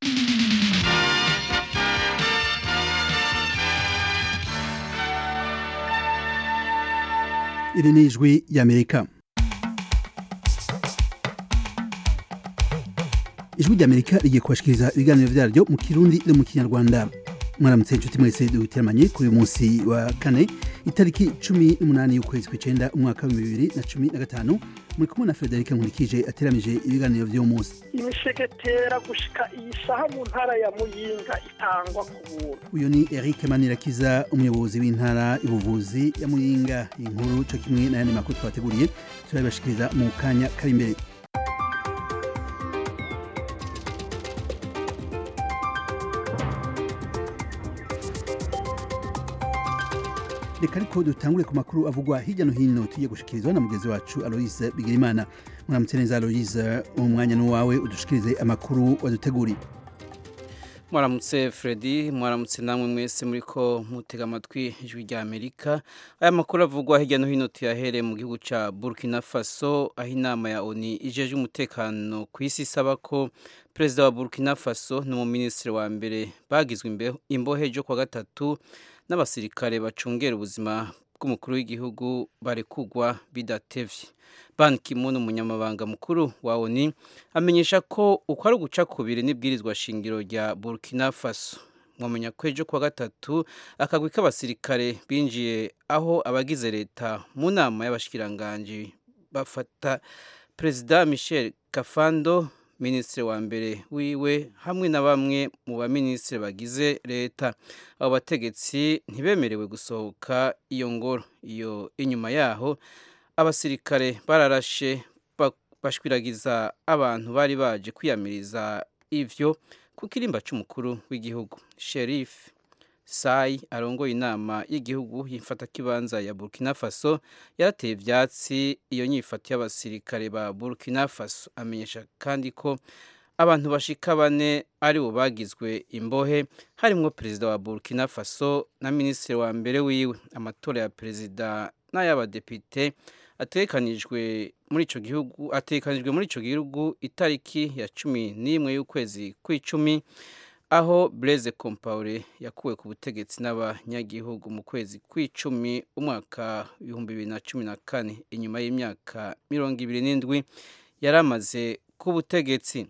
iri ni ijwi ry'amerika ijwi ry'amerika rigiye kubashikiriza ibiganiro vyaryo mu kirundi no mu kinyarwanda mwaramutse inshuti mwese duteramanye kuri uyu munsi wa kane itariki cumi n'umunani y'ukwezi kw'icenda umwaka w'ibihumbi bibiri na cumi na gatanu muri kumwe na federike nkurikije ateramije ibiganiro vy'uwo munsi imisegetera gushika iyi saha mu ntara ya muyinga itangwa ku buntu uyu ni eric manirakiza umuyobozi w'intara y'ubuvuzi ya muyinga inkuru co kimwe n'ayandi makuru twateguriye turabibashikiriza mu kanya kari imbere reka ariko dutangure ku makuru avugwa hirya no hino tugiye gushikirizwa na mugenzi wacu aloise bigirimana muramutse neza aloise umwanya n'uwawe udushikirize amakuru waduteguriye mwaramutse Freddy mwaramutse namwe mwese muri ko mutega amatwi ijwi rya Amerika aya makuru avugwa hirya no hino tuyahere mu gihugu ca Burkina Faso aho inama ya ONU ijeje umutekano ku isi isaba ko perezida wa Burkina Faso n'umuminisitiri wa mbere bagizwe imbohe jo kwa gatatu n'abasirikare bacungera ubuzima bw'umukuru w'igihugu barekugwa bidatevye Ban Ki-moon umunyamabanga mukuru wa ONU amenyesha ko uko ari uguca kubiri n'ibwirizwa shingiro rya Burkina Faso mwamenya ko ejo kuwa gatatu akagwi k'abasirikare binjiye aho abagize leta mu nama y'abashikiranganji bafata Perezida Michel Kafando minisitiri wa mbere wiwe hamwe na bamwe mu baminisitiri bagize leta abo bategetsi ntibemerewe gusohoka iyo ngoro iyo inyuma yaho abasirikare bararashe bashwiragiza abantu bari baje kwiyamiriza ivyo ku kirimba c'umukuru w'igihugu Sheriff Sai arongoye inama y'igihugu y'imfatakibanza ya Burkina Faso yarateye ivyatsi iyo nyifata y'abasirikare ba Burkina Faso amenyesha kandi ko abantu bashika bane ari bo bagizwe imbohe harimwo perezida wa Burkina Faso na minisitiri wa mbere wiwe amatora ya perezida n'ay'abadepite atekanijwe muri ico gihugu atekanijwe muri ico gihugu itariki ya cumi n'imwe y'ukwezi kw'icumi aho Blaise Compaoré yakuwe ku butegetsi n'abanyagihugu mu kwezi kw'icumi umwaka ibihumbi bibiri na cumi na kane inyuma y'imyaka mirongo ibiri n'indwi yari amaze ku butegetsi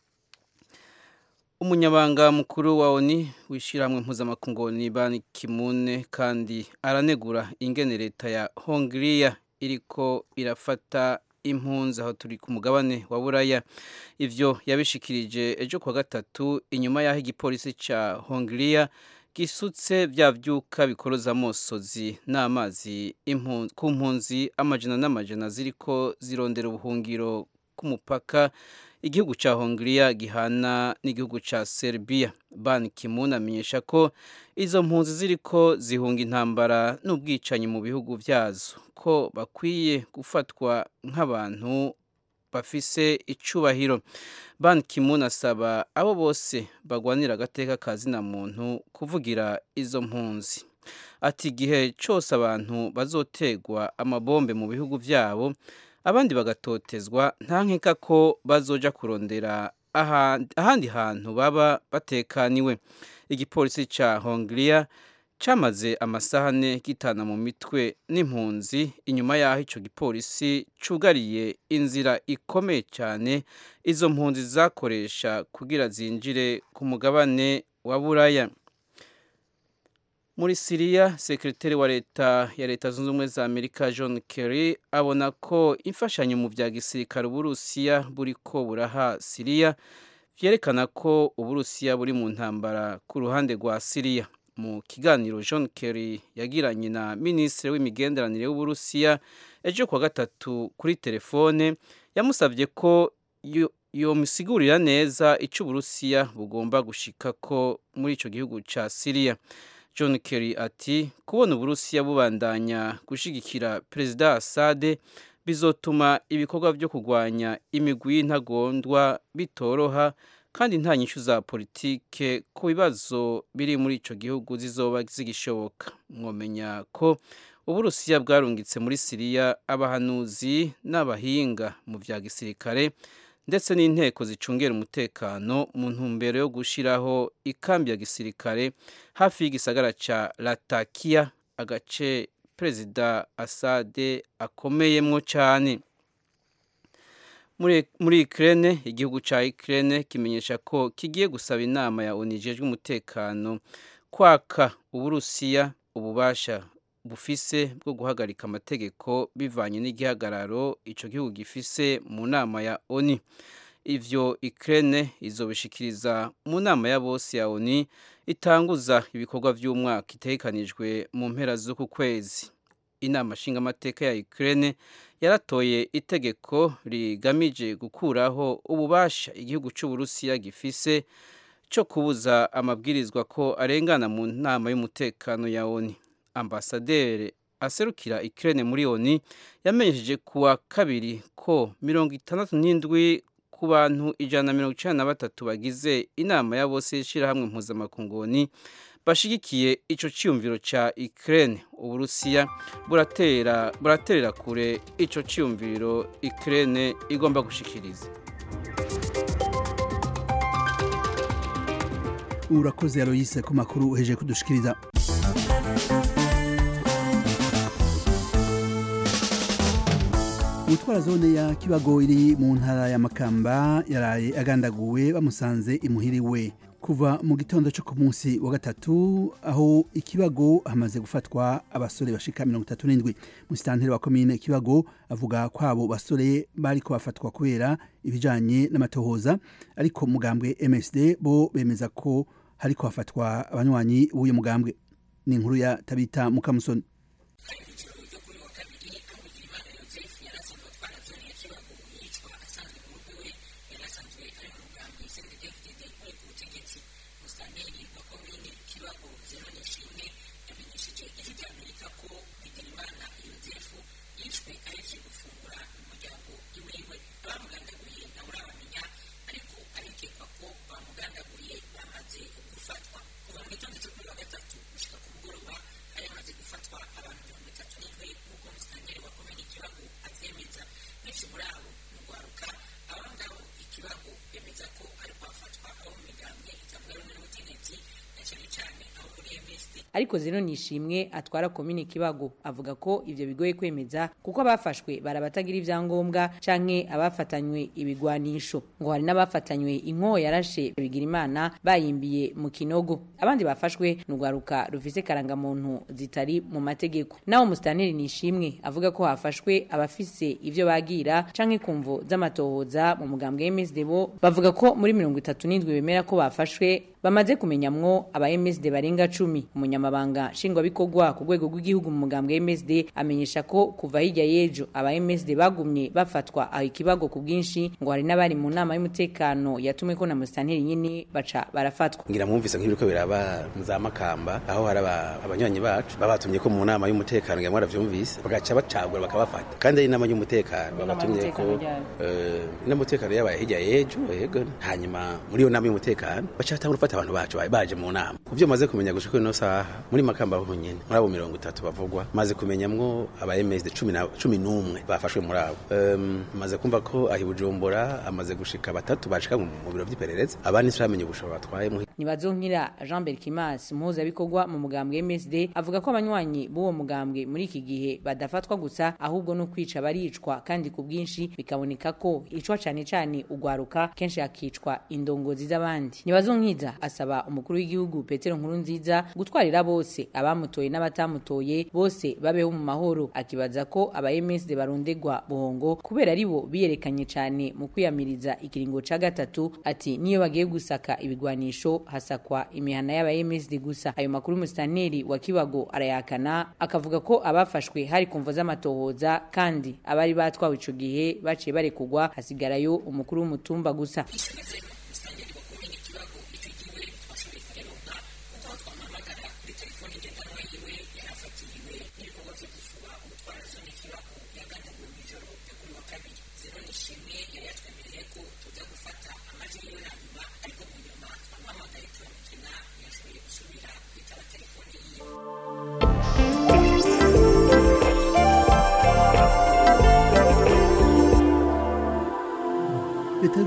umunyabanga mukuru wa ONU w'ishyirahamwe mpuzamakungu ni Ban Ki-moon kandi aranegura ingene leta ya Hongria iriko irafata impunzi aho turi ku mugabane wa buraya ivyo yabishikirije ejo kwa gatatu inyuma y'aho igipolisi ca Hongria gisutse vya vyuka bikoroza amosozi n'amazi ku mpunzi amajana n'amajana ziriko zirondera ubuhungiro k'umupaka igihugu ca Hongria gihana n'igihugu ca Serbia Ban Ki-moon amenyesha ko izo mpunzi ziriko zihunga intambara n'ubwicanyi mu bihugu vyazo ko bakwiye gufatwa nk'abantu bafise icubahiro Ban Ki-moon asaba abo bose bagwanira agateka ka zina muntu kuvugira izo mpunzi ati igihe cose abantu bazotegwa amabombe mu bihugu vyabo abandi bagatotezwa nta nkeka ko bazoja kurondera ahandi hantu baba batekaniwe igipolisi ca Hongria camaze amasahane gitana mu mitwe n'impunzi inyuma y'aho ico gipolisi cugariye inzira ikomeye cyane izo mpunzi zakoresha kugira zinjire ku mugabane wa buraya muri Siriya sekretari wa leta ya leta zunze ubumwe za Amerika John Kerry abona ko imfashanyo mu vya gisirikare Uburusiya buriko buraha Siriya vyerekana ko Uburusiya buri mu ntambara ku ruhande rwa Siriya mu kiganiro John Kerry yagiranye na minisitiri w'imigenderanire w'Uburusiya ejo kwa gatatu kuri telefone yamusavye ko yomusigurira neza ico Uburusiya bugomba gushikako muri ico gihugu ca Siriya John Kerry ati kubona Uburusiya bubandanya gushigikira Perezida Assad bizotuma ibikorwa byo kurwanya imigwi y'intagondwa bitoroha kandi nta nyishu za politike ku bibazo biri muri ico gihugu zizoba zigishoboka mwomenya ko Uburusiya bwarungitse muri Siriya abahanuzi n'abahinga mu vya gisirikare ndetse n'inteko zicungera umutekano mu ntumbero yo gushyiraho ikambi ya gisirikare hafi y'igisagara cya latakia agace perezida asade akomeyemo cyane muri ikirere igihugu cya ikirere kimenyesha ko kigiye gusaba inama ya onijejwe umutekano kwaka uburusiya ububasha bufise bwo guhagarika amategeko bivanye n'igihagararo icyo gihugu gifise mu nama ya oni ivyo ikirere izobishikiriza mu nama ya bose ya oni itanguza ibikorwa by'umwaka itegekanijwe mu mpera z'uku kwezi inama nshingamateka ya ikirere yaratoye itegeko rigamije gukuraho ububasha igihugu cy'uburusiya gifise cyo kubuza amabwirizwa ko arengana mu nama y'umutekano ya oni ambasaderi aserukira ikirere muri oni yamenyesheje kuwa kabiri ko mirongo itandatu n'indwi ku bantu ijana na mirongo icyenda na batatu bagize inama ya bose y'ishyirahamwe mpuzamakunguni bashigikiye icyo cyiyumviro cya ikirere uburusiya buratera buraterera kure icyo cyiyumviro ikirere igomba gushikiriza urakoze aloyise ku makuru uheje kudushikiriza umutwara zone ya kibago iri mu ntara ya makamba yaraye agandaguwe bamusanze imuhiriwe kuva mu gitondo cyo ku munsi wa gatatu aho ikibago hamaze gufatwa abasore bashika mirongo itatu n'indwi musitanteri wa komine ikibago avuga ko abo basore bari bafatwa kubera ibijanye n'amatohoza ariko mugambwe msd bo bemeza ko hariko hafatwa abanywanyi b'uyu mugambwe ni inkuru ya tabita mukamusoni ariko zino nishimwe atwara komine kibago avuga ko ivyo bigoye kwemeza kuko abafashwe barabatagira ivyangombwa canke abafatanywe ibigwanisho ngo hari n'abafatanywe inko yarashe bigira imana bayimbiye mu kinogo abandi bafashwe n'urwaruka rufise karangamuntu zitari mu mategeko naho musitanteri nishimwe avuga ko hafashwe abafise ivyo bagira canke kumvo z'amatohoza mu mugambwe MSD bo bavuga ko muri mirongo itatu n'indwi bemera ko bafashwe bamaze kumenyamwo aba MSD barenga cumi umunyamabanga nshingwabikorwa ku rwego rw'igihugu mu mugambwe MSD amenyesha ko kuva hirya y'ejo aba MSD bagumye bafatwa aho ikibago ku bwinshi ngo hari n'abari mu nama y'umutekano yatumwe ko na musitanteri nyine baca barafatwa ngira mwumvise nk'ibiriko biraba mu za makamba aho hari abanywanyi bacu babatumye ko mu nama y'umutekano ngira mwaravyumvise bagaca bacagura bakabafata kandi ari inama y'umutekano babatumye ko inama y'umutekano yabaye hirya y'ejo yego hanyuma muri iyo nama y'umutekano baca batangura gufata abantu bacu baje mu nama kuvyo maze kumenya gushika ino saha muri makamba ho nyene muri abo mirongo itatu bavugwa maze kumenyamwo aba MSD cumi na cumi n'umwe bafashwe muri abo um, maze kumva ko ahi Bujumbura amaze gushika batatu bashika mu biro vy'iperereza abandi turamenye ubushobora batwaye nibazonkira Jean Berkimas muhuza bikorwa mu mugambwe MSD avuga ko abanywanyi b'uwo mugambwe muri iki gihe badafatwa gusa ahubwo no kwica baricwa kandi ku bwinshi bikaboneka ko icwa cane cane ugwaruka kenshi hakicwa indongozi z'abandi nibazonkiza asaba umukuru w'igihugu Petero Nkurunziza gutwarira bose abamutoye n'abatamutoye bose babeho mu mahoro akibaza ko aba MSD barondegwa buhongo kubera aribo biyerekanye cyane mu kwiyamiriza ikiringo ca gatatu ati niyo bagiye gusaka ibigwanisho hasakwa imihana y'aba MSD gusa ayo makuru mustaneri wa Kibago arayakana akavuga ko abafashwe hari kumvo z'amatohoza kandi abari batwawe ico gihe baciye barekugwa hasigarayo umukuru w'umutumba gusa leta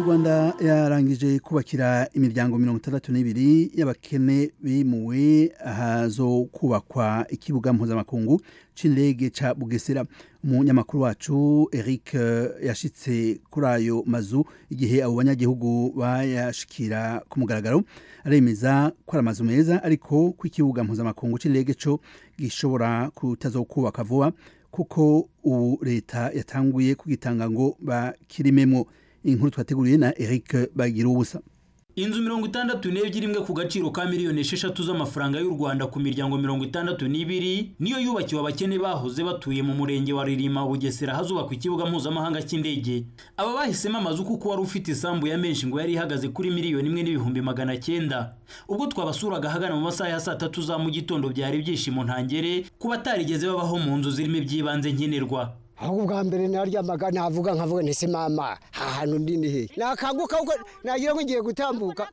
barangije kubakira imiryango mirongo itandatu n'ibiri y'abakene bimuwe ahazo kubakwa ikibuga mpuzamakungu c'indege ca bugesera umunyamakuru wacu eric yashitse kuri ayo mazu igihe abo banyagihugu bayashikira ku mugaragaro aremeza ko ari amazu meza ariko ko ikibuga mpuzamakungu c'indege co gishobora kutazokubaka vuba kuko ubu leta yatanguye kugitanga ngo bakirimemwo inkuru twateguriye na Eric bagira ubusa inzu mirongo itandatu n'ebyiri imwe ku gaciro ka miliyoni esheshatu z'amafaranga y'u rwanda ku miryango mirongo itandatu n'ibiri niyo yubakiwe abakene bahoze batuye mu murenge wa ririma bugesera hazubakwa ikibuga mpuzamahanga cy'indege aba bahisemo amazu kuko wari ufite isambu ya menshi ngo yari ihagaze kuri miliyoni imwe n'ibihumbi magana cyenda ubwo twabasuraga ahagana mu masaha ya saa tatu za mu gitondo byari ibyishimo ntangere ku batarigeze babaho mu nzu zirimo iby'ibanze nkenerwa aho ubwa mbere naryamaga navuga nkavuga ntese mama ahantu ndi ni hehe nakanguka kuko nagira ngo ngiye gutambuka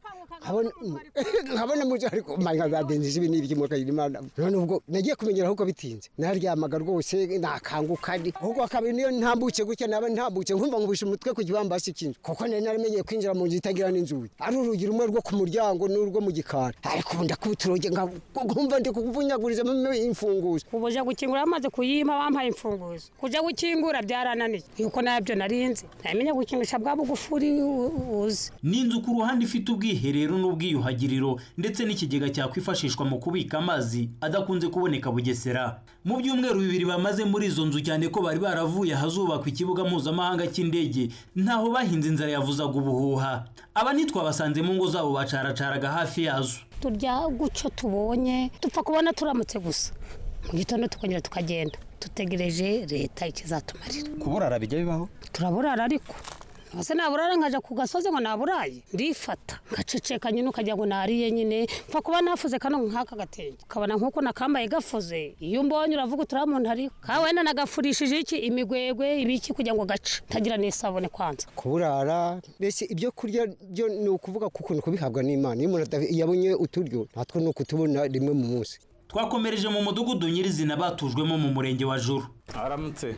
nkabona muzi ariko manya badenze ibi n'ibiki mu kayiri imana none ubwo nagiye kumenyera ahubwo bitinze naryamaga rwose nakanguka ndi ahubwo kabiri niyo ntambutse gutya naba ntambutse nkumva ngubisha umutwe ku kibambasi cy'inzu kuko nari naramenyeye kwinjira mu nzu itagira n'inzugi ari urugi rumwe rwo ku muryango n'urwo mu gikari ariko ubu ndakubita urugi nkumva ndi kuvunyagurizamo imfunguzo ubuja gukingura bamaze kuyima bampaye imfunguzo kuja gukingura byarananiye yuko nabyo narinzi namenye gukingisha bwa bugufuri uzi ni inzu ku ruhande ifite ubwiherero n'ubwiyuhagiriro ndetse n'ikigega cyakwifashishwa mu kubika amazi adakunze kuboneka bugesera mu byumweru bibiri bamaze muri izo nzu cyane ko bari baravuye ahazubakwa ikibuga mpuzamahanga cy'indege ntaho bahinze inzara yavuzaga ubuhuha aba ntitwabasanze mu ngo zabo bacaracaraga hafi yazo turya guco tubonye dupfa kubona turamutse gusa mu gitondo tukongera tukagenda dutegereje leta ikizatumarira kuburara bijya bibaho turaburara ariko ese naburara nkaja ku gasozi ngo naburaye ndifata ngaceceka nyine ukagira ngo nariye nyine mfa kuba nafuze kano nk'aka gatenge ukabona nk'uko nakambaye gafuze iyo umbonye uravuga uturiya muntu ariho ka wenda nagafurishije iki imigwegwe ibiki kugira ngo gace tagira n'isabune kwanza kuburara mbese ibyo kurya byo ni ukuvuga kuko ni kubihabwa n'imana iyo umuntu yabonye uturyo natwo ni ukutubona rimwe mu munsi twakomereje mu mudugudu nyirizina batujwemo mu murenge wa juru aramutse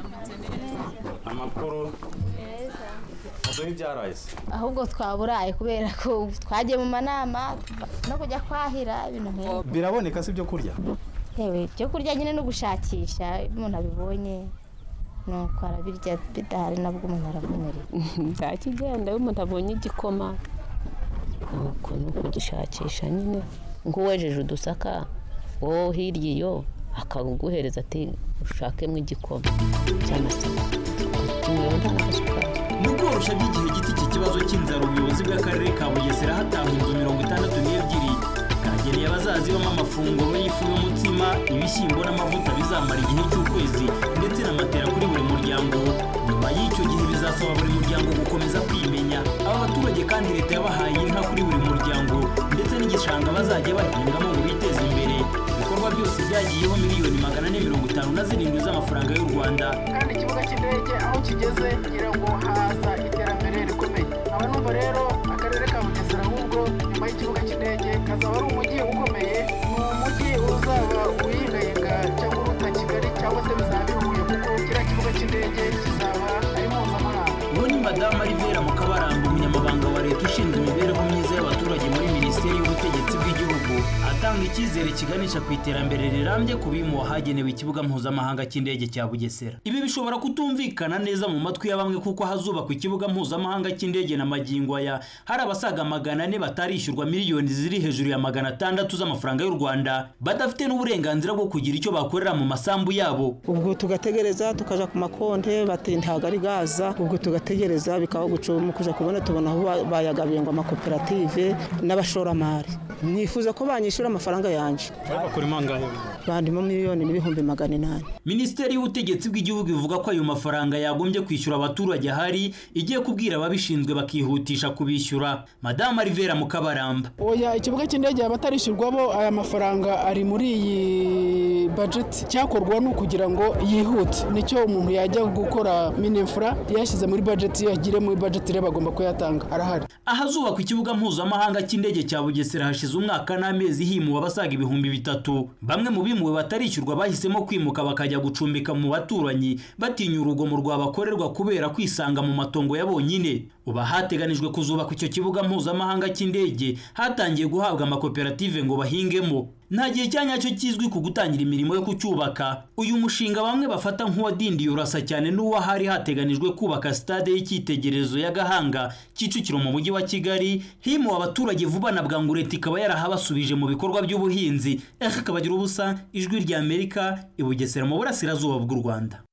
amakuru muduhe ibyaraye ahubwo twaburaye kubera ko twagiye mu manama no kujya kwahira ibintu nk'ibi biraboneka si ibyo kurya yewe ibyo kurya nyine no gushakisha iyo umuntu abibonye nuko arabirya bidahari nabwo umuntu aravumerera nta kigenda iyo umuntu abonye igikoma nuko ni ukugishakisha nyine nk'uwejeje udusaka wowe hirya iyo akaguhereza ati ushakemo igikoma cy'amasaka tunyura nta n'agasukari mu koroshya by'igihe giti iki kibazo cy'inzara ubuyobozi bw'akarere ka bugesera hatahwa inzu mirongo itandatu n'ebyiri bwageneye abazazibamo amafunguro y'ifu y'umutsima ibishyimbo n'amavuta bizamara igihe cy'ukwezi ndetse na matera kuri buri muryango nyuma y'icyo gihe bizasaba buri muryango gukomeza kwimenya aba baturage kandi leta yabahaye inka kuri buri muryango ndetse n'igishanga bazajya bahingamo ngo biteze imbere ibikorwa byose byagiyeho miliyoni magana ane mirongo itanu na zirindwi z'amafaranga y'u rwanda kandi ikibuga cy'indege aho kigeze ngira ngo haza iterambere rikomeye aba numva rero akarere ka bugesera ahubwo nyuma y'ikibuga cy'indege kazaba ari umujyi ukomeye ni umujyi uzaba uyingayinga cyangwa uruta kigali cyangwa se bizaba bihuye kuko kiriya kibuga cy'indege kizaba ari mpuzamahanga uwo ni madamu Alivera Mukabaramba umunyamabanga wa leta ushinzwe imibereho myiza y'abaturage muri minisiteri y'ubutegetsi bw'igihugu atanga icyizere kiganisha ku iterambere rirambye ku bimu hagenewe ikibuga mpuzamahanga cy'indege cya bugesera ibi bishobora kutumvikana neza mu matwi ya bamwe kuko hazubakwa ikibuga mpuzamahanga cy'indege na magingo aya hari abasaga magana ane batarishyurwa miliyoni ziri hejuru ya magana atandatu z'amafaranga y'u rwanda badafite n'uburenganzira bwo kugira icyo bakorera mu masambu yabo ubwo tugategereza tukaja ku makonte bati ntabwo ari gaza ubwo tugategereza bikaba gucuma kuja kubona tubona aho bayagabiye ngo amakoperative n'abashoramari nifuza ko banyishyura amafaranga yanje bakurimo angahe bandimo miliyoni n'ibihumbi magana inani minisiteri y'ubutegetsi bw'igihugu ivuga ko ayo mafaranga yagombye kwishyura abaturage ahari igiye kubwira ababishinzwe bakihutisha kubishyura madamu Alivera Mukabaramba oya ikibuga cy'indege yaba atarishyurwa bo aya mafaranga ari muri iyi bajeti cyakorwa ni ukugira ngo yihute nicyo umuntu yajya gukora minefura yashyize muri bajeti yagire muri bajeti rero bagomba kuyatanga arahari ahazubakwa ikibuga mpuzamahanga cy'indege cya bugesera hashize umwaka n'amezi himuwe abasaga ibihumbi bitatu bamwe mu bimuwe batarishyurwa bahisemo kwimuka bakajya gucumbika mu baturanyi batinya urugomo rwabakorerwa kubera kwisanga mu matongo ya bonyine ubu hateganijwe kuzubakwa icyo kibuga mpuzamahanga cy'indege hatangiye guhabwa amakoperative ngo bahingemo nta gihe cya nyacyo kizwi ku gutangira imirimo yo kucyubaka uyu mushinga bamwe bafata nk'uwadindiye urasa cyane n'uwahari hateganijwe kubaka stade y'icyitegererezo ya gahanga kicukiro mu mujyi wa kigali himuwe abaturage vuba na bwangu leta ikaba yarahabasubije mu bikorwa by'ubuhinzi eka kabagira ubusa ijwi rya amerika i bugesera mu burasirazuba bw'u rwanda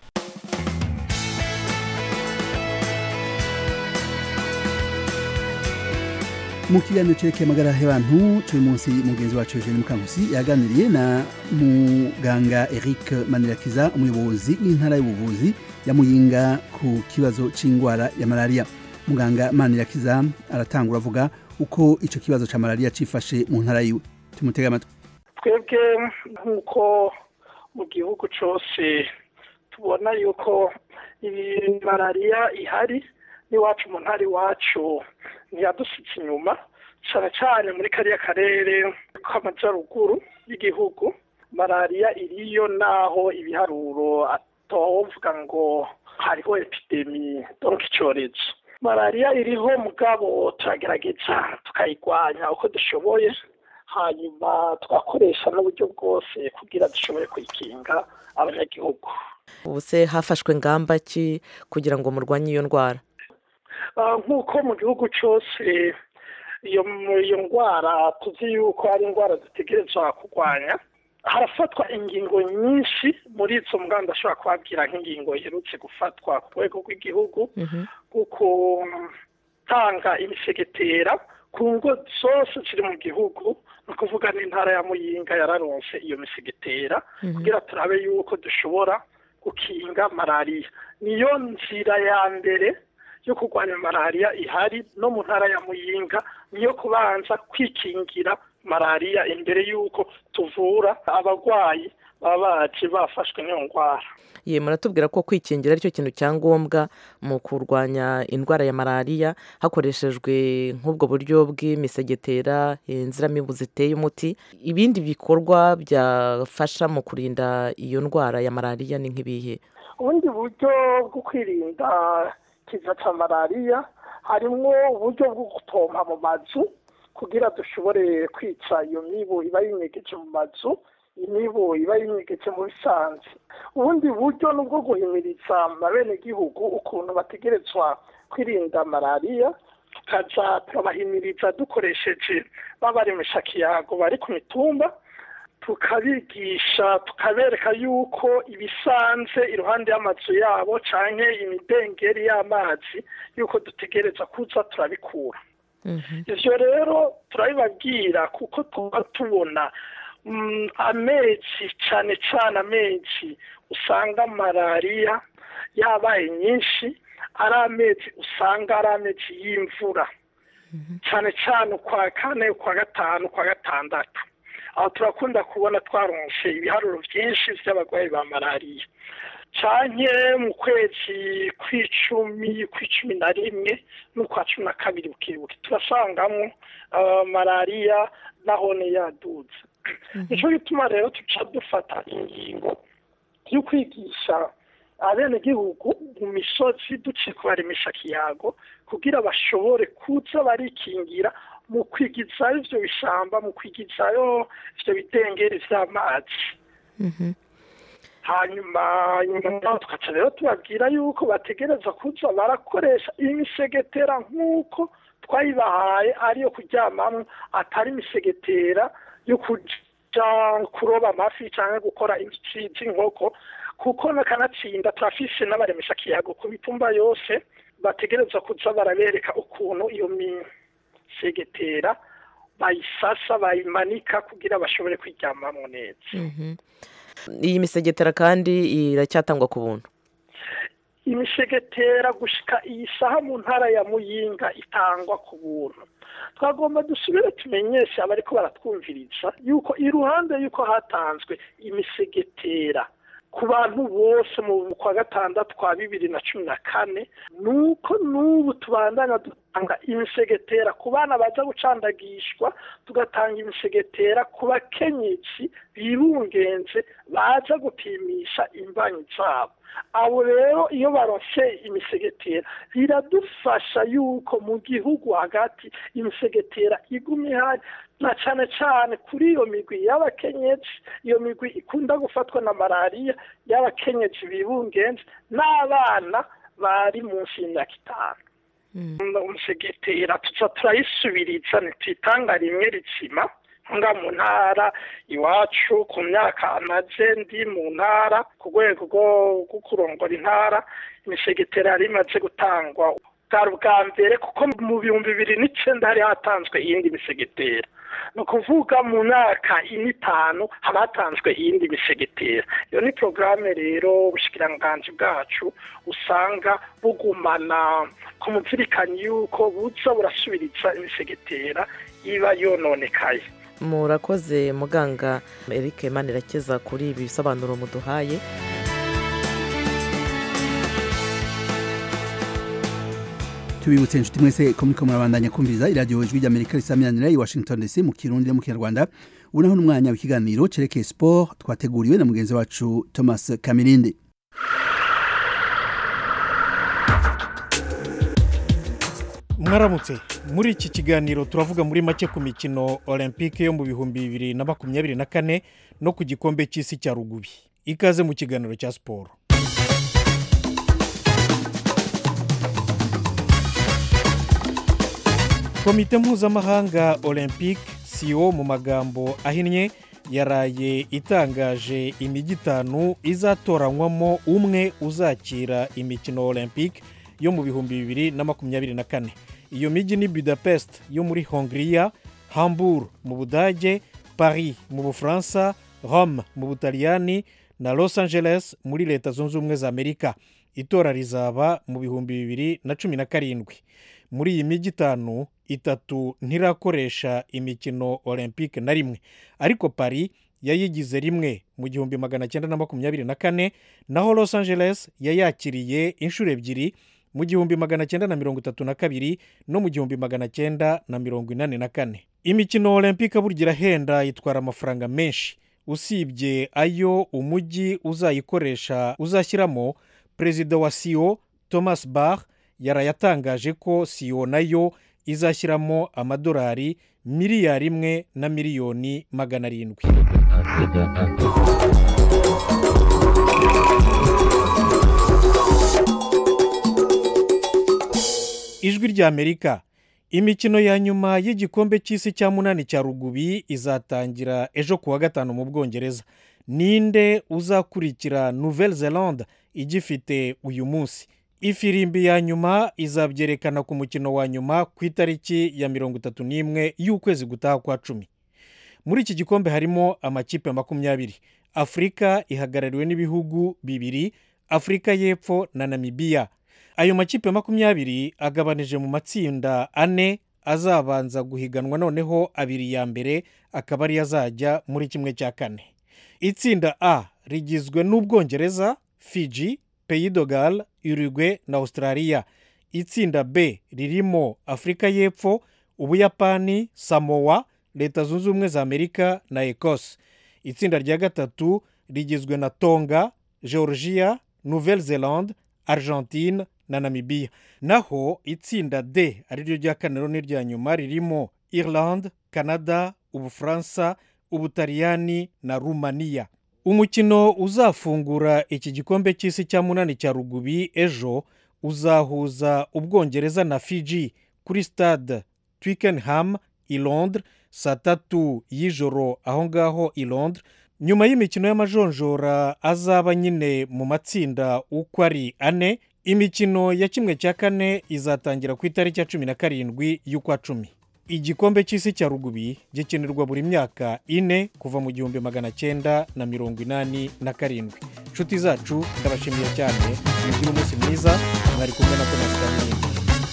mu kiganiro cerekeye amagara y'abantu turi munsi mugenzi wacu Eugene Mukankusi yaganiriye na muganga Eric Manirakiza umuyobozi w'intara y'ubuvuzi ya Muyinga ku kibazo c'ingwara ya malaria muganga Manirakiza aratangura avuga uko ico kibazo ca malaria cifashe mu ntara yiwe tumutega amatwi twebwe nk'uko mu gihugu cose tubona yuko iyi malariya ihari n'iwacu mu ntara iwacu ntiyadusitse inyuma cyane cyane muri kariya karere k'amajyaruguru y'igihugu malariya iriyo naho ibiharuro atovuga ngo hariho epidemi donka icyorezo malariya iriho mugabo turagerageza tukayirwanya uko dushoboye hanyuma tugakoresha n'uburyo bwose kugira dushobore kuyikinga abanyagihugu ubu se hafashwe ngamba ki kugira ngo murwanye iyo ndwara nk'uko mu gihugu cyose iyo iyo ndwara tuzi yuko ari indwara dutegerezwa kurwanya harafatwa ingingo nyinshi muri izo mbwa ndashobora kubabwira nk'ingingo iherutse gufatwa ku rwego rw'igihugu kuko tanga imisegetera ku ngo zose ziri mu gihugu ni ukuvuga n'intara ya muyinga yararonse iyo misegetera kugira turabe yuko dushobora gukinga malariya niyo nzira ya mbere yo kurwanya malariya ihari no mu ntara ya muyinga niyo kubanza kwikingira malariya imbere y'uko tuvura abarwayi baba baje bafashwe n'iyo ndwara ye muratubwira ko kwikingira aricyo kintu cya ngombwa mu kurwanya indwara ya malariya hakoreshejwe nk'ubwo buryo bw'imisegetera inziramibu ziteye umuti ibindi bikorwa byafasha mu kurinda iyo ndwara ya malariya ni nk'ibihe ubundi buryo bwo kwirinda ikiza cya malariya harimo uburyo bwo gupompa mu mazu kugira dushobore kwica iyo mibu iba yinyegeje mu mazu imibu iba yinyegeje mu bisanzwe ubundi buryo ni ubwo guhimiriza abenegihugu ukuntu bategerezwa kwirinda malariya tukaza turabahimiriza dukoresheje babaremesha kiyago bari ku mitumba tukabigisha tukabereka yuko ibisanze iruhande y'amazu yabo cyangwa imidengeri y'amazi yuko dutegereza kuza turabikura ibyo rero turabibabwira kuko tuba tubona amezi cyane cyane amezi usanga malariya yabaye nyinshi ari amezi usanga ari amezi y'imvura cyane cyane ukwa kane ukwa gatanu ukwa gatandatu aho turakunda kubona twaronse ibiharuro byinshi by'abarwayi ba malariya cyane mu kwezi kw'icumi kw'icumi na rimwe n'ukwa cumi na kabiri bukibuke turasangamo malariya nahone yaduze nicyo gituma rero tuca dufata ingingo yo kwigisha abenegihugu mu misozi duciye kubaremisha kiyago kugira bashobore kuza barikingira mu kwigizayo ibyo bishamba mu kwigizayo ibyo bidengeri by'amazi hanyuma nyuma tugaca rero tubabwira yuko bategereza kuza barakoresha imisegetera nk'uko twayibahaye ariyo kuryamamo atari imisegetera yo kuja kuroba amafi cyangwa gukora inzuki z'inkoko kuko nakanatsinda turafise n'abaremesha kiyago ku mitumba yose bategereza kuza barabereka ukuntu iyo misegetera bayisasa bayimanika kugira bashobore kwiryamamo neza iyi misegetera kandi iracyatangwa ku buntu imisegetera gushika iyi saha mu ntara ya muyinga itangwa ku buntu twagomba dusubire tumenyeshe abariko baratwumviriza yuko iruhande yuko hatanzwe imisegetera ku bantu bose mu kwa gatandatu kwa bibiri na cumi na kane nuko n'ubu tubandanya tugatanga imisegetera ku bana baza gucandagishwa tugatanga imisegetera ku bakenyezi birungenze baza gupimisha imbanyi zabo abo rero iyo barose imisegetera biradufasha yuko mu gihugu hagati imisegetera iguma ihari na cyane cyane kuri iyo migwi y'abakenyezi iyo migwi ikunda gufatwa na malariya y'abakenyezi bibungenze n'abana bari munsi y'imyaka itanu umusegetera tuza turayisubiriza ntituyitanga rimwe ritsima nga mu ntara iwacu ku myaka amaze ndi mu ntara ku rwego rwo kurongora intara imisegetera yari imaze gutangwa bwari ubwa mbere kuko mu bihumbi bibiri n'icyenda hari hatanzwe iyindi misegetera ni ukuvuga mu myaka ine itanu haba hatanzwe iyindi misegetera iyo ni porogaramu rero ubushikiranganji bwacu usanga bugumana ku muzirikanyi y'uko buza burasubiriza imisegetera iba yononekaye murakoze muganga eric manirakiza kuri ibi bisobanuro muduhaye tubibutse inshuti mwese ko muriko murabandanya kumviriza iradiyo ijwi ry'amerika risamiranira i washington dc mu kirundi no mu kinyarwanda ubu naho n'umwanya w'ikiganiro cerekeye sport twateguriwe na mugenzi wacu thomas kamirindi mwaramutse muri iki kiganiro turavuga muri make ku mikino olympique yo mu bihumbi bibiri na makumyabiri na kane no ku gikombe cy'isi cya rugubi ikaze mu kiganiro cya siporo komite mpuzamahanga olympique siyo mu magambo ahinnye yaraye itangaje imijyi itanu izatoranywamo umwe uzakira imikino olympique yo mu bihumbi bibiri na makumyabiri na kane iyo mijyi ni budapest yo muri hongiriya hamburg mu budage paris mu bufaransa rome mu butaliyani na los angeles muri leta zunze ubumwe za amerika itora rizaba mu bihumbi bibiri na cumi na karindwi muri iyi mijyi itanu itatu ntirakoresha imikino olympique na rimwe ariko paris yayigize rimwe mu gihumbi magana cyenda na makumyabiri na kane naho los angeles yayakiriye inshuro ebyiri mu gihumbi magana cyenda na mirongo itatu na kabiri no mu gihumbi magana cyenda na mirongo inani na kane imikino olympique burya irahenda itwara amafaranga menshi usibye ayo umujyi uzayikoresha uzashyiramo perezida wa siyo thomas bach yarayatangaje ko siyo nayo izashyiramo amadolari miliyari imwe na miliyoni magana arindwi ijwi ry'amerika imikino ya nyuma y'igikombe cy'isi cya munani cya rugubi izatangira ejo kuwa gatanu mu bwongereza ninde uzakurikira nouvelle zelande igifite uyu munsi ifirimbi ya nyuma izabyerekana ku mukino wa nyuma ku itariki ya mirongo itatu n'imwe y'ukwezi gutaha kwa cumi muri iki gikombe harimo amakipe makumyabiri afurika ihagarariwe n'ibihugu bibiri afurika y'epfo na namibiya ayo makipe makumyabiri agabanije mu matsinda ane azabanza guhiganwa noneho abiri ya mbere akaba ariyo azajya muri kimwe cya kane itsinda a rigizwe n'ubwongereza fiji peyidogal urugwe na australia itsinda b ririmo afurika y'epfo ubuyapani samowa leta zunze ubumwe za amerika na ekose itsinda rya gatatu rigizwe na tonga georgia nouvelle zelande argentine na namibiya naho itsinda d ariryo rya kane n'irya nyuma ririmo irlande canada ubufaransa ubutaliyani na rumaniya umukino uzafungura iki gikombe cy'isi cya munani cya rugubi ejo uzahuza ubwongereza na fiji kuri stade twickenham i londres saa tatu y'ijoro aho ngaho i londres nyuma y'imikino y'amajonjora azaba nyine mu matsinda uko ari ane imikino ya kimwe cya kane izatangira ku itariki ya cumi na karindwi y'ukwa cumi igikombe cy'isi cya rugubi gikinirwa buri myaka ine kuva mu gihumbi magana cyenda na mirongo inani na karindwi inshuti zacu ndabashimiye cyane mugire umunsi mwiza mwari kumwe na tomasi kamini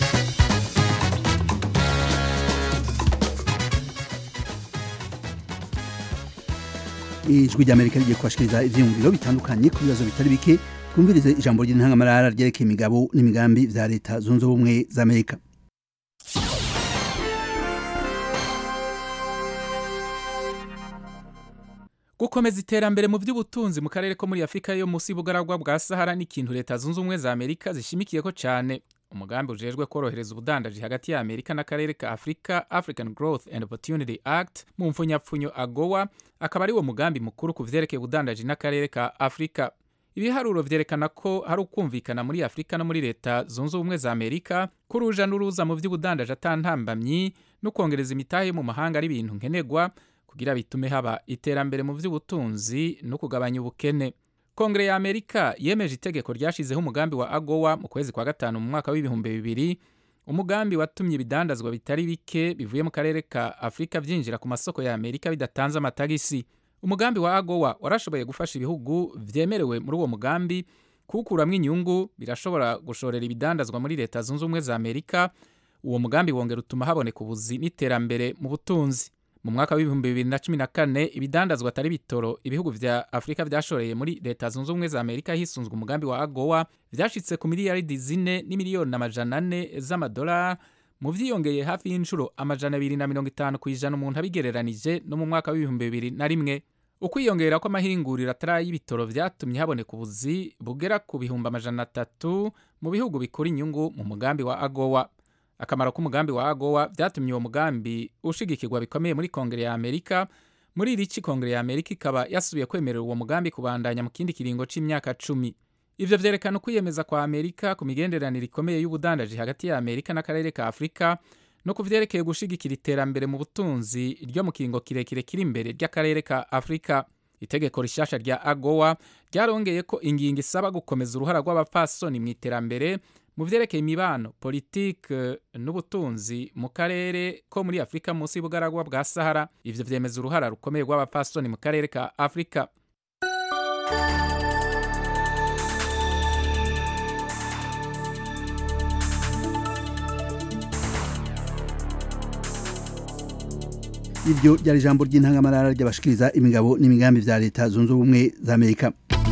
ijwi ry'amerika rigiye kubashikiriza ivyiyumviro bitandukanye ku bibazo bitari bike twumvirize ijambo ry'intangamarara ryerekeye imigabo n'imigambi vya leta zunze ubumwe za amerika gukomeza iterambere mu by'ubutunzi mu karere ko muri afurika yo munsi y'ubugaragwa bwa sahara ni ikintu leta zunze ubumwe za amerika zishimikiyeko cyane umugambi ujejwe korohereza ubudandaji hagati ya amerika n'akarere ka afurika african growth and opportunity act mu mfunyapfunyo agowa akaba ari wo mugambi mukuru ku vyerekeye ubudandaji n'akarere ka afurika ibiharuro vyerekana ko hari ukumvikana muri afurika no muri leta zunze ubumwe za amerika ko uruja n'uruza mu vy'ubudandaji atantambamyi no kwongereza imitahe mu mahanga ari ibintu nkenerwa kugira bitume haba iterambere mu vy'ubutunzi no kugabanya ubukene kongere ya amerika yemeje itegeko ryashizeho umugambi wa agowa mu kwezi kwa gatanu mu mwaka w'ibihumbi bibiri umugambi watumye ibidandazwa bitari bike bivuye mu karere ka afurika byinjira ku masoko ya amerika bidatanze amatagisi umugambi wa agowa warashoboye gufasha ibihugu vyemerewe muri uwo mugambi kuwukuramwo inyungu birashobora gushorera ibidandazwa muri leta zunze ubumwe za amerika uwo mugambi wongera utuma haboneka ubuzi n'iterambere mu butunzi mu mwaka w'ibihumbi bibiri na cumi na kane ibidandazwa atari bitoro ibihugu vya afurika vyashoreye muri leta zunze ubumwe za amerika hisunzwe umugambi wa agowa vyashitse ku miliyaridi zine n'imiliyoni amajana ane z'amadolari mu vyiyongeye hafi y'inshuro amajana abiri na mirongo itanu ku ijana umuntu abigereranije no mu mwaka w'ibihumbi bibiri na rimwe ukwiyongera kw'amahinguriro atari y'ibitoro vyatumye haboneka ubuzi bugera ku bihumbi amajana atatu mu bihugu bikura inyungu mu mugambi wa agowa akamaro k'umugambi wa agowa vyatumye uwo mugambi ushigikirwa bikomeye muri kongere ya amerika muri irici kongere ya amerika ikaba yasubiye kwemerera uwo mugambi kubandanya mu kindi kiringo c'imyaka cumi ivyo vyerekana ukwiyemeza kwa amerika ku migenderanire ikomeye y'ubudandaji hagati ya amerika n'akarere ka afurika no ku vyerekeye gushigikira iterambere mu butunzi ryo mu kiringo kirekire kiri imbere ry'akarere ka afurika itegeko rishasha rya agowa ryarongeye ko ingingo isaba gukomeza uruhara rw'abapfasoni mu iterambere mu vyerekeye imibano politike n'ubutunzi mu karere ko muri afurika munsi y'ubugaragwa bwa sahara ivyo vyemeza uruhara rukomeye rw'abapfasoni mu karere ka afurika iryo ryari ijambo ry'intangamarara ry'abashikiriza imigabo n'imigambi vya leta zunze ubumwe za amerika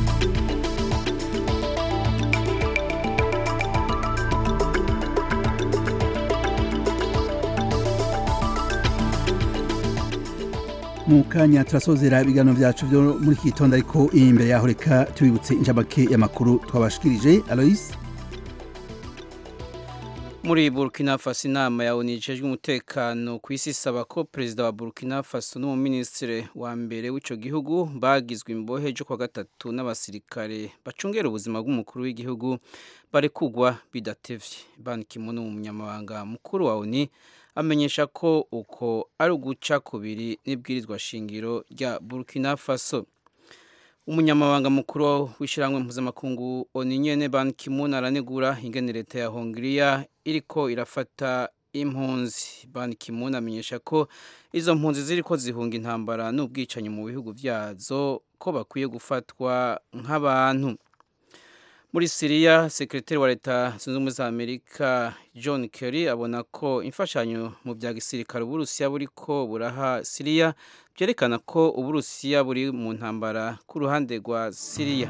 mu kanya turasozera ibiganiro vyacu vyo muri iki gitondo ariko imbere yaho reka tubibutse inshamake y'amakuru twabashikirije alois muri burkina faso inama ya onu ijejwe umutekano ku isi isaba ko perezida wa burkina faso n'umuminisitiri wa mbere w'ico gihugu bagizwe imbohe jo kwa gatatu n'abasirikare bacungera ubuzima bw'umukuru w'igihugu barekugwa bidatevye ban kimun umunyamabanga mukuru wa onu amenyesha ko uko ari uguca kubiri n'ibwirizwa shingiro rya burkina faso umunyamabanga mukuru w'ishyirahamwe mpuzamakungu oninyene ban kimun aranegura ingene leta ya hongiriya iriko irafata impunzi ban kimun amenyesha ko izo mpunzi ziriko zihunga intambara n'ubwicanyi mu bihugu vyazo ko bakwiye gufatwa nk'abantu muri siriya sekretari wa leta zunze ubumwe za amerika john kerry abona ko imfashanyo mu bya gisirikare uburusiya buriko buraha siriya byerekana ko uburusiya buri mu ntambara ku ruhande rwa siriya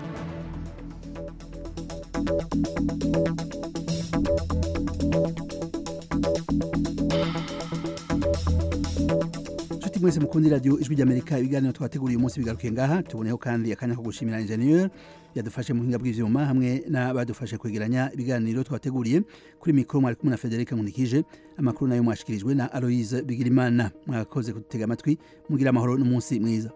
nshuti mwese mukundi radiyo ijwi ry'amerika ibiganiro twateguriye umunsi bigarukiye ngaha tuboneho kandi akanya ko gushimira injeniyeri yadufashe mu buhinga bw'ivyuma hamwe n'abadufashe kwegeranya ibiganiro twateguriye kuri mikoro mwari kumwe na federika nkunikije amakuru nayo mwashikirijwe na aloise bigirimana mwakoze kudutega amatwi mugira amahoro n'umunsi mwiza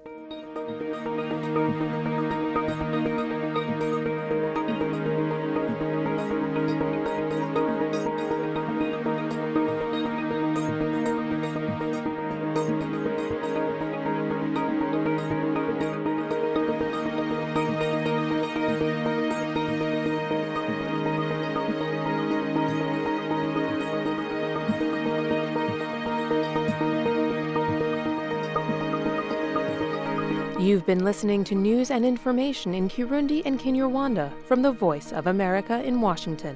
You've been listening to news and information in Kirundi and Kinyarwanda from the Voice of America in Washington.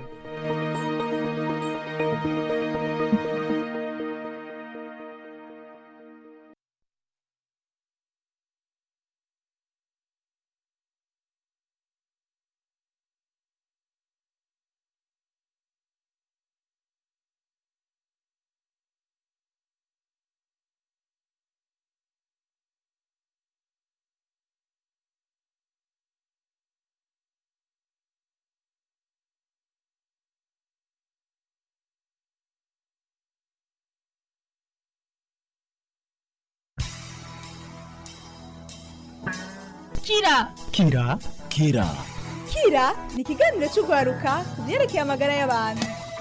kira kira kira kira ni ikiganiro cy'urwaruka ku byerekeye amagara y'abantu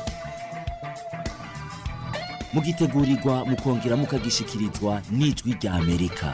mugitegurirwa mukongera mukagishikirizwa n'ijwi rya amerika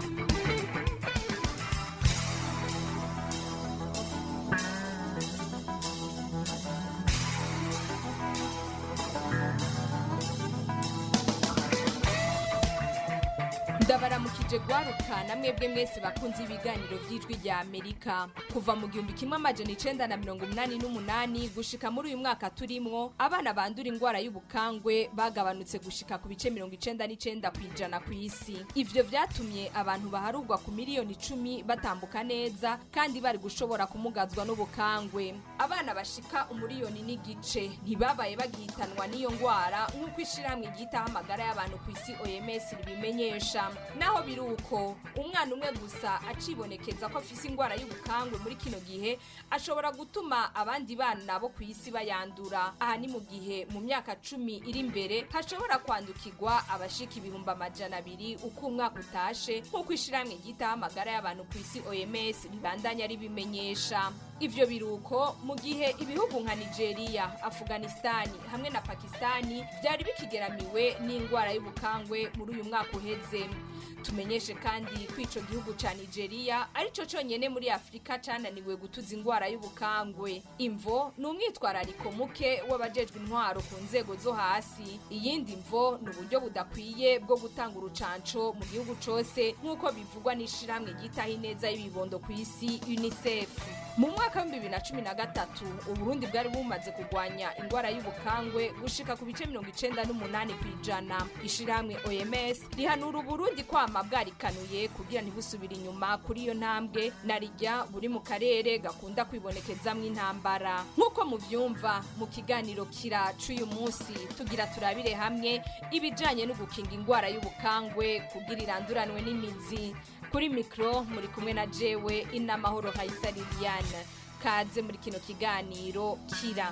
ndabaramukije gwaruka na mwebwe mwese bakunze ibiganiro by'ijwi rya amerika kuva mu gihumbi kimwe amajana icenda na mirongo umunani n'umunani gushika muri uyu mwaka turimwo abana bandura indwara y'ubukangwe bagabanutse gushika ku bice mirongo icenda n'icenda ku ijana ku isi ivyo vyatumye abantu baharugwa ku miliyoni icumi batambuka neza kandi bari gushobora kumugazwa n'ubukangwe abana bashika umuriyoni n'igice ntibabaye bagihitanwa n'iyo ngwara nk'uko ishirahamwe ryitaho amagara y'abantu ku isi oms ribimenyesha naho biri uko umwana umwe gusa acibonekeza ko afise indwara y'ubukangwe muri kino gihe ashobora gutuma abandi bana bo ku isi bayandura aha ni mu gihe mu myaka cumi iri imbere hashobora kwandukirwa abashika ibihumbi amajana abiri uko umwaka utashe nk'uko ishirahamwe ryitaho amagara y'abantu ku isi oms ribandanya ribimenyesha ivyo biruko mu gihe ibihugu nka nigeria afghanistani hamwe na pakistani vyari bikigeramiwe n'indwara y'ubukangwe muri uyu mwaka uheze tumenyeshe kandi ko ico gihugu ca nigeria arico conyene muri afurika cananiwe gutuza indwara y'ubukangwe imvo ni umwitwarariko muke w'abajejwe intwaro ku nzego zo hasi iyindi mvo ni uburyo budakwiye bwo gutanga urucanco mu gihugu cose nk'uko bivugwa n'ishirahamwe ryitaho ineza y'ibibondo ku isi unicef mu mwaka w'ibihumbi bibiri na cumi na gatatu uburundi bwari bumaze kurwanya indwara y'ubukangwe gushika ku bice mirongo icenda n'umunani ku ijana ishirahamwe oms rihanura uburundi kwama bwarikanuye kugira ntibusubire inyuma kuri iyo ntambwe na rijya buri mu karere gakunda kwibonekezamwo intambara nk'uko muvyumva mu kiganiro kira c'uyu munsi tugira turabire hamwe ibijanye no gukinga indwara y'ubukangwe kugira iranduranwe n'imizi kuri mikro muri kumwe na jewe inamahoro hayisa liliane kaze muri kino kiganiro kira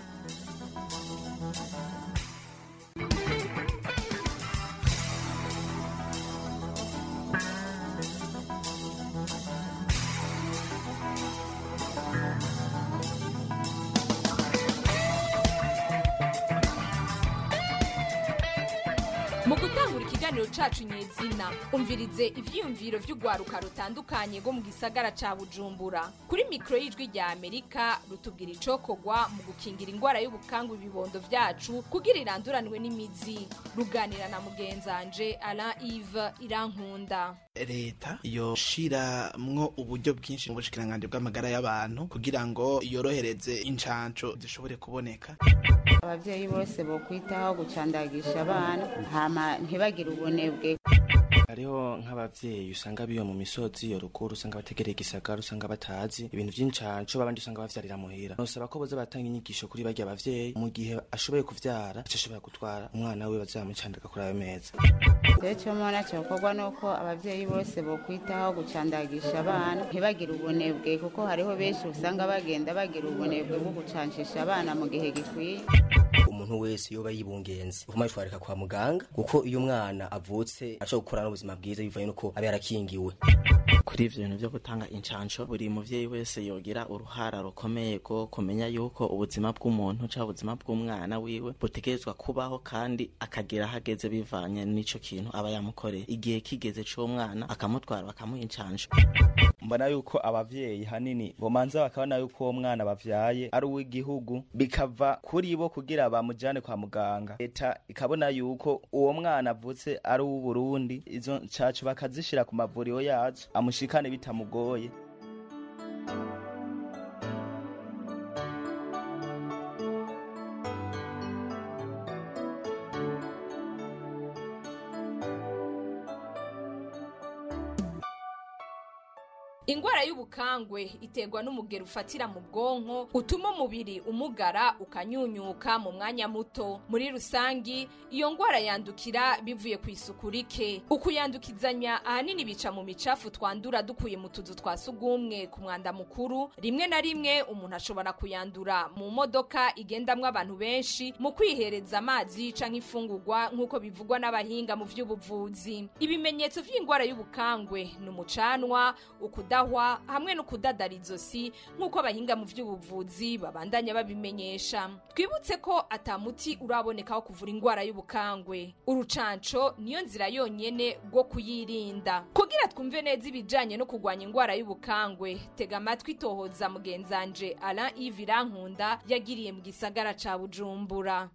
mu gutangura ikiganiro cacu nyezina umvirize ivyiyumviro vy'urwaruka rutandukanye rwo mu gisagara ca bujumbura kuri mikoro y'ijwi rya amerika rutubwira icokorwa mu gukingira indwara y'ubukangwe ibibondo vyacu kugira iranduranwe n'imizi ruganira na mugenzanje alain ive irankunda leta yoshiramwo uburyo bwinshi mu bushikiranganji bw'amagara y'abantu kugira ngo yorohereze incanco zishobore kuboneka abavyeyi bose bokwitaho gucandagisha abana hama ntibagire ubunebwe hariho nk'abavyeyi usanga biyo mu misozi yo ruguru usanga bategereye igisagara usanga batazi ibintu vy'incanco babandi usanga bavyarira muhira nosaba ko boza batanga inyigisho kuri barya bavyeyi mu gihe ashoboye kuvyara aca ashobora gutwara umwana we bazamucandaga kuri ayo meza rero icyo mbona cyokorwa ni uko abavyeyi bose bokwitaho gucandagisha abana ntibagire ubunebwe kuko hariho benshi usanga bagenda bagira ubunebwe bwo gucancisha abana mu gihe gikwiye umuntu wese yoba yibungenze uvuma yitwarika kwa muganga kuko iyo umwana avutse ashobora gukura n'ubuzima bwiza bivanye nuko aba yarakingiwe kuri ivyo bintu vyo gutanga incanco buri muvyeyi wese yogira uruhara rukomeye rwo kumenya yuko ubuzima bw'umuntu canke ubuzima bw'umwana wiwe butegerezwa kubaho kandi akagera hageze bivanye n'ico kintu aba yamukoreye igihe kigeze c'umwana akamutwara bakamuha incanco mbona yuko abavyeyi hanini bomanza bakabona yuko uwo mwana bavyaye ari uw'igihugu bikava kuri bo kugira bamujane kwa muganga leta ikabona yuko uwo mwana avutse ari uw'uburundi izo ncaco bakazishira ku mavuriro yazo amushikane bitamugoye ingwara y'ubukangwe iterwa n'umugero ufatira mu bwonko utuma umubiri umugara ukanyunyuka mu mwanya muto muri rusangi iyo ngwara yandukira bivuye ku isuku rike ukuyandukizanya ahanini bica mu micafu twandura dukuye mu tuzu twa sugumwe ku mwanda mukuru rimwe na rimwe umuntu ashobora kuyandura mu modoka igendamwo abantu benshi mu kwihereza amazi canke ifungurwa nk'uko bivugwa n'abahinga mu vy'ubuvuzi ibimenyetso vy'ingwara y'ubukangwe ni umucanwa ukuda kudahwa hamwe no kudadara izosi nk'uko abahinga mu by'ubuvuzi babandanya babimenyesha twibutse ko atamuti uraboneka wo kuvura indwara y'ubukangwe urucanco niyo nzira yonyene rwo kuyirinda kugira twumve neza ibijanye no kurwanya indwara y'ubukangwe tega amatwi tohoza mugenzanje Alain Yves Irankunda yagiriye mu gisagara ca Bujumbura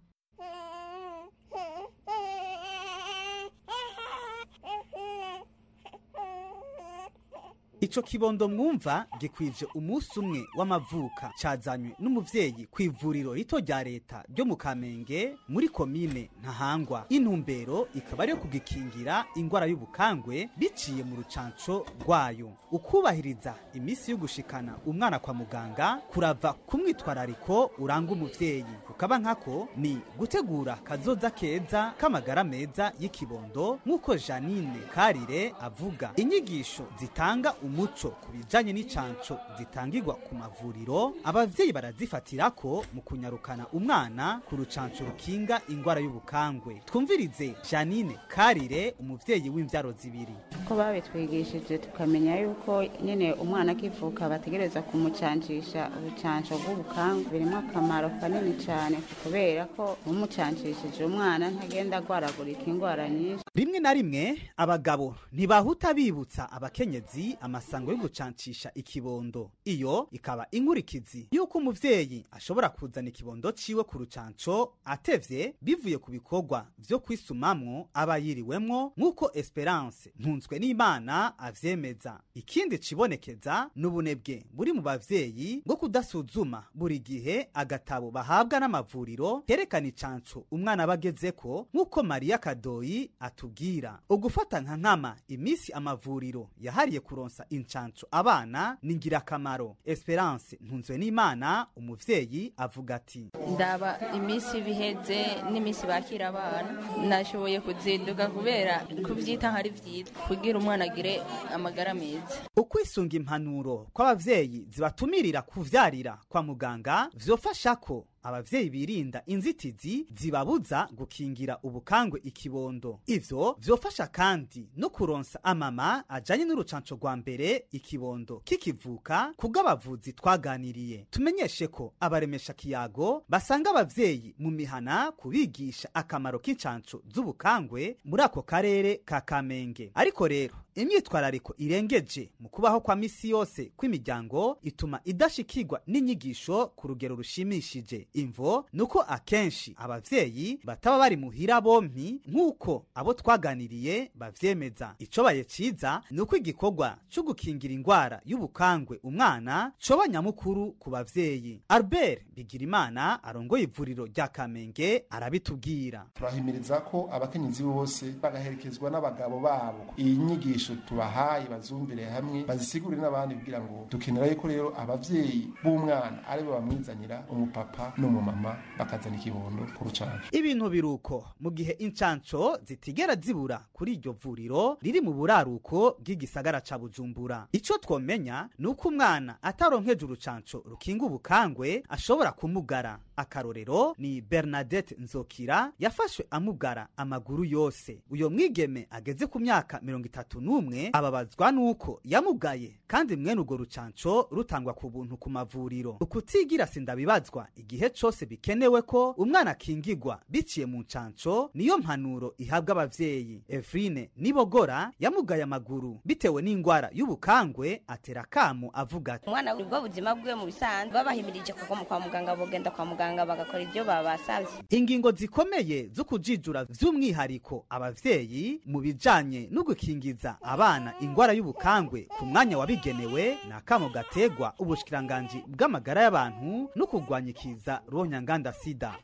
Ico kibondo mwumva gikwije umunsi umwe w'amavuka cazanywe n'umuvyeyi ku ivuriro rito rya leta ryo mu Kamenge muri komine Ntahangwa intumbero ikaba ariyo kugikingira ingwara y'ubukangwe biciye mu rucanco rwayo ukubahiriza imisi yo gushikana umwana kwa muganga kurava ku mwitwarariko uranga umuvyeyi kukaba nkako ni gutegura kazoza keza k'amagara meza y'ikibondo nk'uko Janine Karire avuga inyigisho zitanga umuco ku bijanye n'icanco zitangirwa ku mavuriro abavyeyi barazifatira ko mu kunyarukana umwana ku rucanco rukinga ingwara y'ubukangwe twumvirize Janine Karire umuvyeyi w'imvyaro zibiri ko babitwigishije tukamenya yuko nyine umwana akivuka bategereza kumucancisha urucanco rw'ubukangwe birimo akamaro kanini cyane kubera ko umucanshishije umwana ntagenda agwaragurika indwara nyinshi rimwe na rimwe abagabo ntibahuta bibutsa abakenyezi amasango yo gucancisha ikibondo iyo ikaba inkurikizi yuko umuvyeyi ashobora kuzana ikibondo ciwe ku rucanco atevye bivuye ku bikorwa vyo kwisumamwo aba yiriwemwo nk'uko esperance ntunzwe n'imana avyemeza ikindi cibonekeza n'ubunebwe buri mu bavyeyi bwo kudasuzuma buri gihe agatabo bahabwa n'amavuriro kerekana icanco umwana aba agezeko nk'uko mariya kadoyi atubwira ugufata nka nkama imisi amavuriro yahariye kuronsa incanco abana ni ngirakamaro esperance ntunzwe n'imana umuvyeyi avuga ati ndaba iminsi biheze n'iminsi bakira abana nashoboye kuzinduka kubera kubyita nkari byiza kugira umwana agire amagara meza ukwisunga impanuro kw'abavyeyi zibatumirira kuvyarira kwa muganga vyofasha ko abavyeyi birinda inzitizi zibabuza gukingira ubukangwe ikibondo ivyo vyofasha kandi no kuronsa amama ajanye n'urucanco rwa mbere ikibondo kikivuka kubw'abavuzi twaganiriye tumenyeshe ko abaremesha kiyago basanga abavyeyi mu mihana kubigisha akamaro k'incanco z'ubukangwe muri ako karere ka kamenge ariko rero imyitwarariko irengeje mu kubaho kwa misi yose kw'imiryango ituma idashikirwa n'inyigisho ku rugero rushimishije imvo nuko akenshi abavyeyi bataba bari muhira bompi nk'uko abo twaganiriye bavyemeza icobaye ciza ni uko igikorwa co gukingira ingwara y'ubukangwe umwana coba nyamukuru ku bavyeyi albert bigirimana arongoye ivuriro rya kamenge arabitubwira turahimiriza ko abakenyezi bose bagaherekezwa n'abagabo babo iyi nyigisho tubahaye bazumvire hamwe bazisigurire n'abandi kugira ngo dukenera yuko rero abavyeyi b'umwana aribo bamwizanira umupapa n'umumama bakazana ikibondo ku rucanco ibintu biruko mu gihe incanco zitigera zibura kuri iryo vuriro riri mu buraruko bw'igisagara ca bujumbura ico twomenya ni uko umwana ataronkeje urucanco rukinga ubukangwe ashobora kumugara akarorero ni bernadette nzokira yafashwe amugara amaguru yose uyo mwigeme ageze ku myaka mirongo itatu n'umwe ababazwa n'uko yamugaye kandi mwene urwo rucanco rutangwa ku buntu ku mavuriro ukutigira sindabibazwa igihe cose bikenewe ko umwana akingigwa biciye mu ncanco niyo mpanuro ihabwa abavyeyi evrine nibogora yamugaye amaguru bitewe n'ingwara y'ubukangwe atera kamo avuga ati umwana ubwo buzima bwe mu bisanzwe babahimirije kuko kwa muganga bogenda kwa muganga bagakora ibyo babasavye ingingo zikomeye zo kujijura vy'umwihariko abavyeyi mu bijanye no gukingiza abana ingwara y'ubukangwe ku mwanya wabigenewe ni akamo gategwa ubushikiranganji bw'amagara y'abantu no kurwanya ikiza ronyanganda sida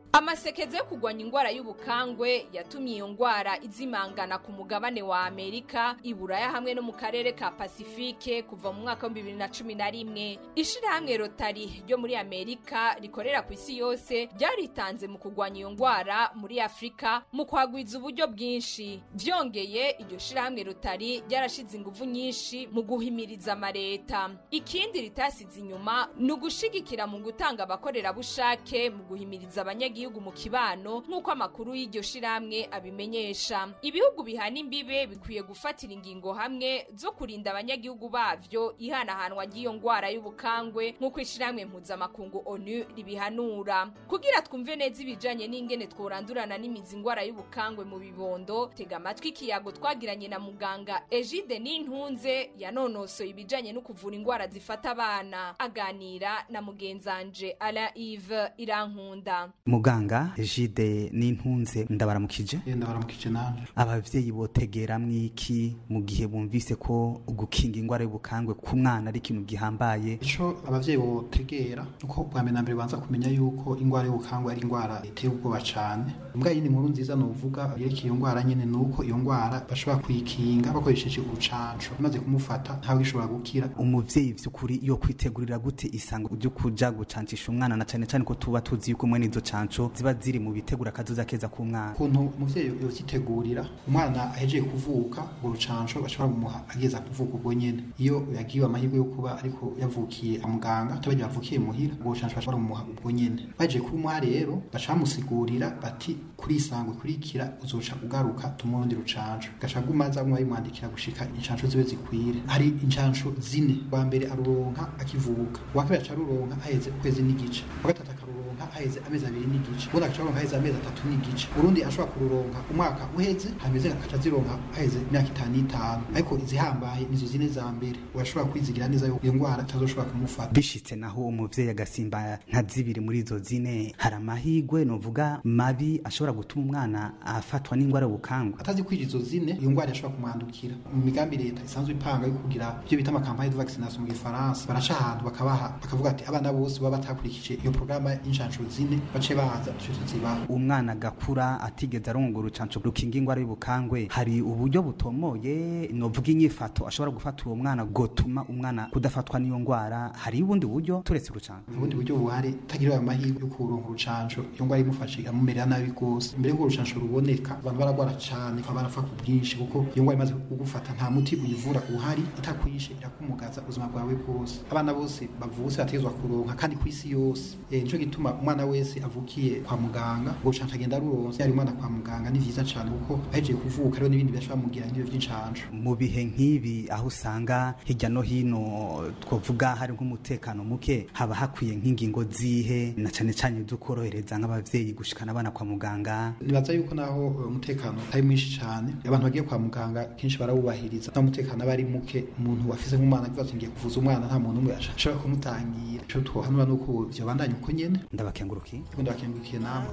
amasekeza yo kurwanya indwara y'ubukangwe yatumye iyo ndwara izimangana ku mugabane wa amerika iburaya hamwe no mu karere ka pasifike kuva mu mwaka wa bibiri na cumi na rimwe ishirahamwe rotari ryo muri amerika rikorera ku isi yose ryaritanze mu kurwanya iyo ndwara muri afurika mu kwagwiza uburyo bwinshi byongeye iryo shirahamwe rotari ryarashize ingufu nyinshi mu guhimiriza amareta ikindi ritasize inyuma ni ugushigikira mu gutanga abakorerabushake mu guhimiriza abanyagihugu mu kibano nk'uko amakuru y'iryo shirahamwe abimenyesha ibihugu bihana imbibe bikwiye gufatira ingingo hamwe zo kurinda abanyagihugu bavyo ihanahanwa ry'iyo ndwara y'ubukangwe nk'uko ishirahamwe mpuzamakungu onu ribihanura kugira twumve neza ibijanye n'ingene tworandurana n'imizi indwara y'ubukangwe mu bibondo tega amatwi ikiyago twagiranye na muganga egide n'intunze yanonosoye ibijanye no kuvura indwara zifata abana aganira na mugenzanje ala ive irankunda muganga jide n'intunze ndabaramukije ndabaramukije nanje abavyeyi botegera mwiki mu gihe bumvise ko gukinga indwara y'ubukangwe ku mwana ari ikintu gihambaye ico abavyeyi botegera uko bwa mbere na mbere banza kumenya yuko indwara y'ubukangwe ari indwara iteye ubwoba cane mbwa yindi nkuru nziza novuga yerekeye iyo ndwara nyene nuko iyo ndwara bashobora kuyikinga bakoresheje urucanco imaze kumufata ntawe ishobora gukira umuvyeyi vy'ukuri yo kwitegurira gute isango ryo kuja gucancisha umwana na cane cane ko tuba tuzi yuko mwene izo canco ziba ziri mu bitegura akazoza keza k'umwana ukuntu umuvyeyi yozitegurira umwana ahejeje kuvuka urwo rucanco bashobora kumuha ageza kuvuka ubwo nyene iyo yagiwe amahirwe yo kuba ariko yavukiye kwa muganga tubagiye bavukiye muhira urwo rucanco bashobora kumuha ubwo nyene baje kumuha rero baca bamusigurira bati kuri isango ikurikira uzoca ugaruka tumurundi rucanco gaca gumaza mwa bimwandikira gushika incanco zibe zikwire hari incanco zine wa mbere aruronka akivuka wa kabiri aca aruronka haheze ukwezi n'igice wa gatatu akaruronka haheze amezi abiri n'igice ubundi agaca aruronka haheze amezi atatu n'igice urundi ashobora kururonka umwaka uheze hameze agaca zironka haheze imyaka itanu n'itanu ariko izihambaye nizo zine za mbere urashobora kwizigira neza yuko iyo ndwara itazoshobora kumufata bishitse naho umuvyeyi agasimba nka zibiri muri izo zine hari amahigwe novuga mabi ashobora gutuma umwana afatwa n'indwara y'ubukangwe atazi kwija izo zine iyo ndwara yashobora kumwandukira mu migambi leta isanzwe ipanga yo kugira ibyo bita amakampanye de vaccination mu gifaransa baraca ahantu bakabaha bakavuga ati abana bose baba batakurikije iyo porogaramu y'incansho zine bace baza ico tuzibaha umwana agakura atigeze aronga urucanco rukinga indwara y'ubukangwe hari uburyo butomoye novuga inyifato ashobora gufata uwo mwana gotuma umwana kudafatwa n'iyo ndwara hari ubundi buryo turetse urucanco ubundi buryo buhari tagira ayo mahirwe yo kuronka urucanco iyo ndwara imufashe amumerera nabi rwose mbere y'uko urucanco ruboneka abantu baragwara cane bakaba barapfa ku bwinshi kuko iyo ndwara imaze kugufata nta muti uyivura uhari itakwishe irakumugaza ubuzima bwawe bwose abana bose bavutse bategezwa kuronka kandi ku isi yose eh, nico gituma umwana wese avukiye kwa muganga ngo urucanco agenda aruronse yari umwana kwa muganga ni vyiza cane kuko ahejeje kuvuka rero n'ibindi bishobora mugira nk'ibyo vy'incanco mu bihe nk'ibi aho usanga hirya no hino twavuga hari nk'umutekano muke haba hakwiye nk'ingingo zihe na cane cane dukorohereza nk'abavyeyi gushikana abana kwa muganga nibaza yuko naho eh, umutekano atari mwinshi cane abantu bagiye kwa muganga kenshi barawubahiriza nta mutekano aba ari muke umuntu wafise nk'umwana avuga ati ngiye kuvuza umwana nta muntu umwe ashobora kumutangira ico twohanura nuko vyobandanya uko nyene ndabakengurukiye ndabakengurukiye namwe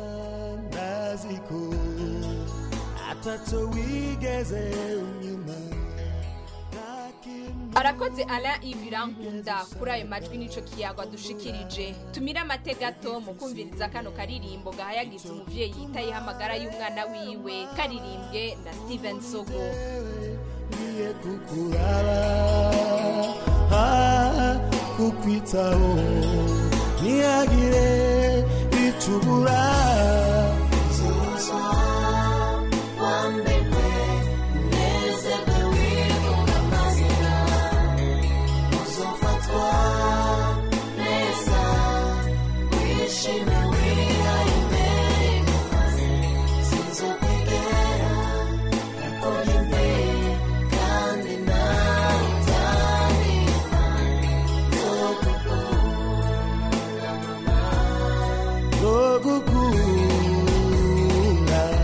naziko ataco wigeze unyuma arakoze ala ivirankunda kuri ayo majwi nico kiyago adushikirije tumire amategato mu kumviriza kano karirimbo gahayagiza umuvyeyi yitayeho amagara y'umwana wiwe karirimbwe na steven sogo ngiye kukuraba ah, kukwitaho ntihagire icubura wambekwe nezerwe wivuga amazina uzofatwa neza wishime wihaye imbere sinzokwigera nakora imve kandi nawe utandika nzogukunda mama zogukunda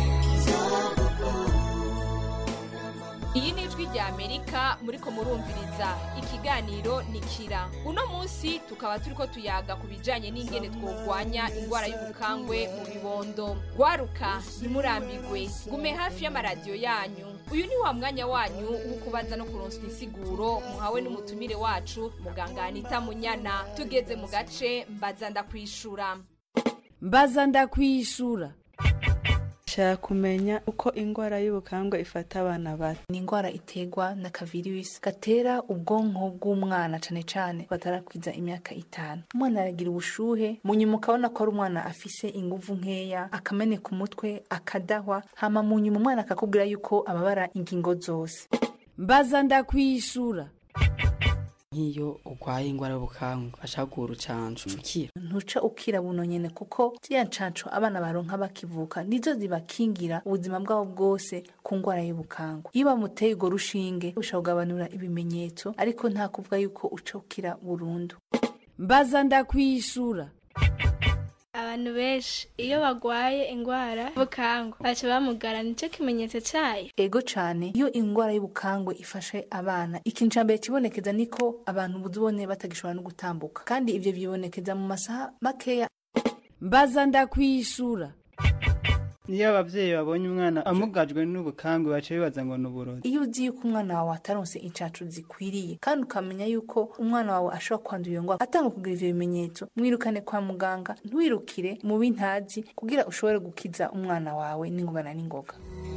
iyi ni ijwi rya amerika muriko murumviriza ikiganiro ni kira uno munsi tukaba turiko tuyaga ku bijanye n'ingene twogwanya indwara y'ubukangwe mu bibondo gwaruka ntimurambigwe gume hafi y'amaradiyo yanyu uyu ni wa mwanya wanyu wo kubaza no kuronswa insiguro muhawe n'umutumire wacu muganga anita munyana tugeze mu gace mbaza ndakwishura mbaza ndakwishura shaka kumenya uko indwara y'ubukangwe ifata abana bato ni indwara iterwa na kavirusi gatera ubwonko bw'umwana cane cane batarakwiza imyaka itanu umwana aragira ubushuhe mu nyuma ukabona ko ari umwana afise inguvu nkeya akameneka umutwe akadahwa hama mu nyuma umwana akakubwira yuko ababara ingingo zose mbaza ndakwishura nk'iyo urwaye indwara y'ubukangwe bashaka guha urucanco ukira ntuca ukira buno nyene kuko ziriya ncanco abana baronka bakivuka nizo zibakingira ubuzima bwabo bwose ku ndwara y'ubukangwe iyo bamuteye urwo rushinge ushobora kugabanura ibimenyetso ariko nta kuvuga yuko uca ukira burundu mbaza ndakwishura abantu benshi iyo bagwaye indwara y'ubukangwe baca bamugara nicyo kimenyetso cayo ego cane iyo indwara y'ubukangwe ifashe abana ikintu ca mbere kibonekeza niko abantu buzibone batagishobora no gutambuka kandi ivyo bibonekeza mu masaha makeya mbaza ndakwishura iyo abavyeyi babonye umwana amugajwe n'ubukangwe baca bibaza ngo ni uburozi iyo uzi yuko umwana wawe ataronse incacu zikwiriye kandi ukamenya yuko umwana wawe ashobora kwandura iyo ndwara atanga kugira ivyo bimenyetso mwirukane kwa muganga ntiwirukire mu bintazi kugira ushobore gukiza umwana wawe n'ingobana n'ingoga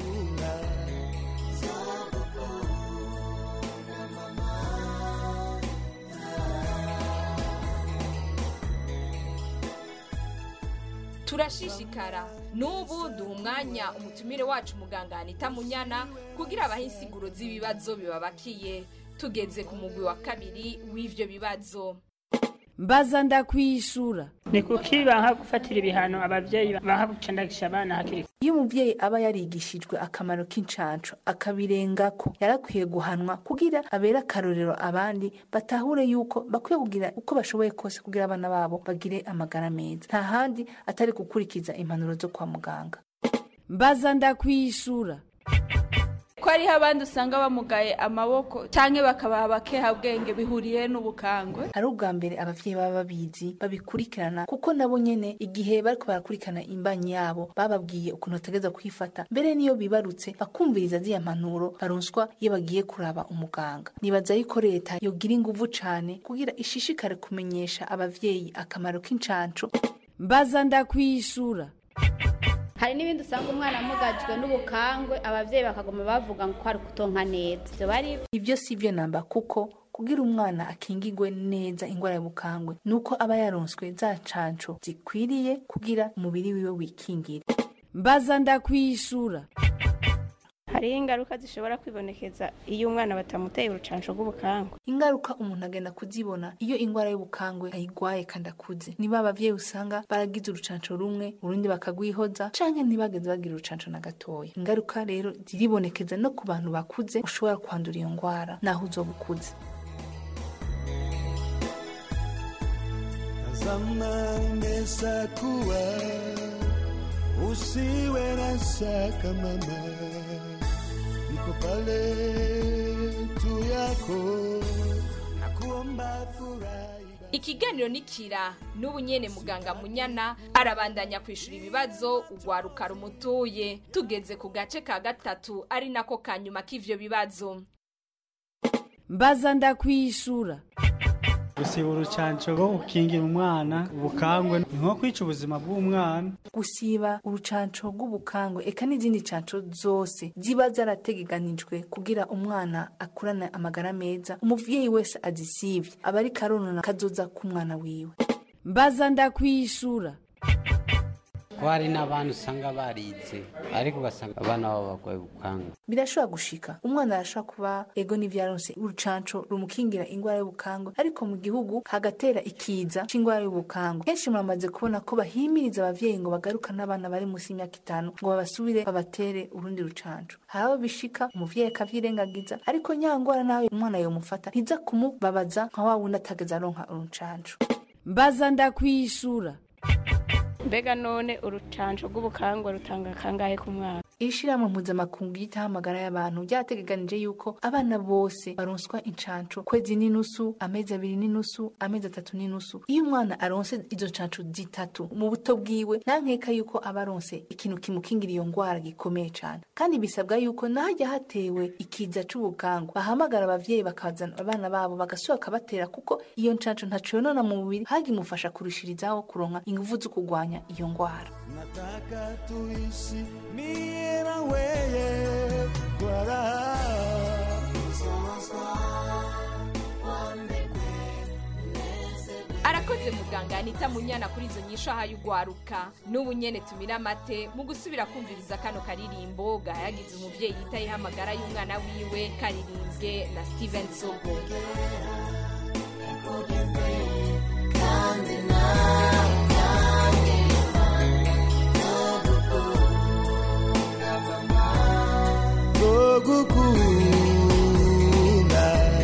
turashishikara n'ubu duha umwanya umutumire wacu muganga anita munyana kugira abahe insiguro z'ibibazo bibabakiye tugeze ku mugwi wa kabiri w'ivyo bibazo mbaza ndakwishura ni kuki banka gufatira ibihano abavyeyi banka gucandagisha abana hakiri iyo umuvyeyi aba yarigishijwe akamaro k'incanco akabirengako yarakwiye guhanwa kugira abere akarorero abandi batahure yuko bakwiye kugira uko bashoboye kose kugira abana babo bagire amagara meza nta handi atari gukurikiza impanuro zo kwa muganga mbaza ndakwishura ko hariho abandi usanga bamugaye amaboko canke bakabaha abakehabwenge bihuriye n'ubukangwe ari ubwa mbere abavyeyi baba babizi babikurikirana kuko nabo nyene igihe bariko barakurikirana imbanyi yabo bababwiye ukuntu bategeza kwifata mbere niyo bibarutse bakumviriza ziya mpanuro baronswa iyo bagiye kuraba umuganga nibaza yuko leta yogira inguvu cane kugira ishishikare kumenyesha abavyeyi akamaro k'incanco mbaza ndakwishura hari n'ibindi usanga umwana amugajwe n'ubukangwe abavyeyi bakagoma bavuga ngo ko ari kutonka neza ivyo bari ivyo si vyo namba kuko kugira umwana akingigwe neza ingwara y'ubukangwe nuko aba yaronswe za canco zikwiriye kugira umubiri wiwe wikingire mbaza ndakwishura hariho ingaruka zishobora kwibonekeza iyo umwana batamuteye urucanco rw'ubukangwe ingaruka umuntu agenda kuzibona iyo ingwara y'ubukangwe ayigwaye kandi akuze niba abavyeyi usanga baragize urucanco rumwe urundi bakagwihoza canke ntibageze bagira urucanco na gatoya ingaruka rero ziribonekeza no ku bantu bakuze ushobora kwandura iyo ngwara naho uzoba ukuze zamani imesakuwa usiwe na shaka mama niko pale tu yako nakuomba furahi ikiganiro nikira n'ubu nyene muganga munyana arabandanya kwishura ibibazo ugwaruka rumutuye tugeze ku gace ka gatatu ari nako kanyuma k'ivyo bibazo mbaza ndakwishura gusiba urucanco rwo gukingira umwana ubukangwe ni nko kwica ubuzima bw'umwana gusiba urucanco rw'ubukangwe eka n'izindi canco zose ziba zarategekanijwe kugira umwana akurane amagara meza umuvyeyi wese azisivye aba ari karonona kazoza k'umwana wiwe mbaza ndakwishura ko hari n'abana usanga barize ariko ugasanga abana babo barwaye ubukanga birashobora gushika umwana arashobora kuba ego n'ivyaronse urucanco rumukingira ingwara y'ubukangwe ariko mu gihugu hagatera ikiza c'ingwara y'ubukangwe kenshi muramaze kubona ko bahimiriza abavyeyi ngo bagarukane abana bari munsi y'imyaka itanu ngo babasubire babatere urundi rucanco hari abo bishika umuvyeyi akavyirengagiza ariko nyangwara nawe umwana yomufata ntiza kumubabaza nka wa wundi atageze aronka urucanco mbaza ndakwishura mbega none urucanco rw'ubukangwe rutanga kangahe ku mwana ishirahamwe mpuzamakungu yitaho amagara y'abantu ryategekanije yuko abana bose baronswa incanco kwezi n'inusu amezi abiri n'inusu amezi atatu n'inusu iyo umwana aronse izo ncanco zitatu mu buto bwiwe nta nkeka yuko aba aronse ikintu kimukingira iyo ngwara gikomeye cane kandi bisabwa yuko nahajya hatewe ikiza c'ubukangu bahamagara abavyeyi bakazana abana babo bagasubira bakabatera kuko iyo ncanco ntaco yonona mu mubiri hagimufasha kurushirizaho kuronka inguvu zo kurwanya iyo ngwara nataka tuishi mie na weye kwa raha arakoze muganga anita munyana kuri izo nyisho ahaye ugwaruka n'ubu nyene tumira amate mu gusubira kumviriza kano karirimbo gahayagize umuvyeyi yitayeho amagara y'umwana wiwe karirimbwe na steven sogo zogukunda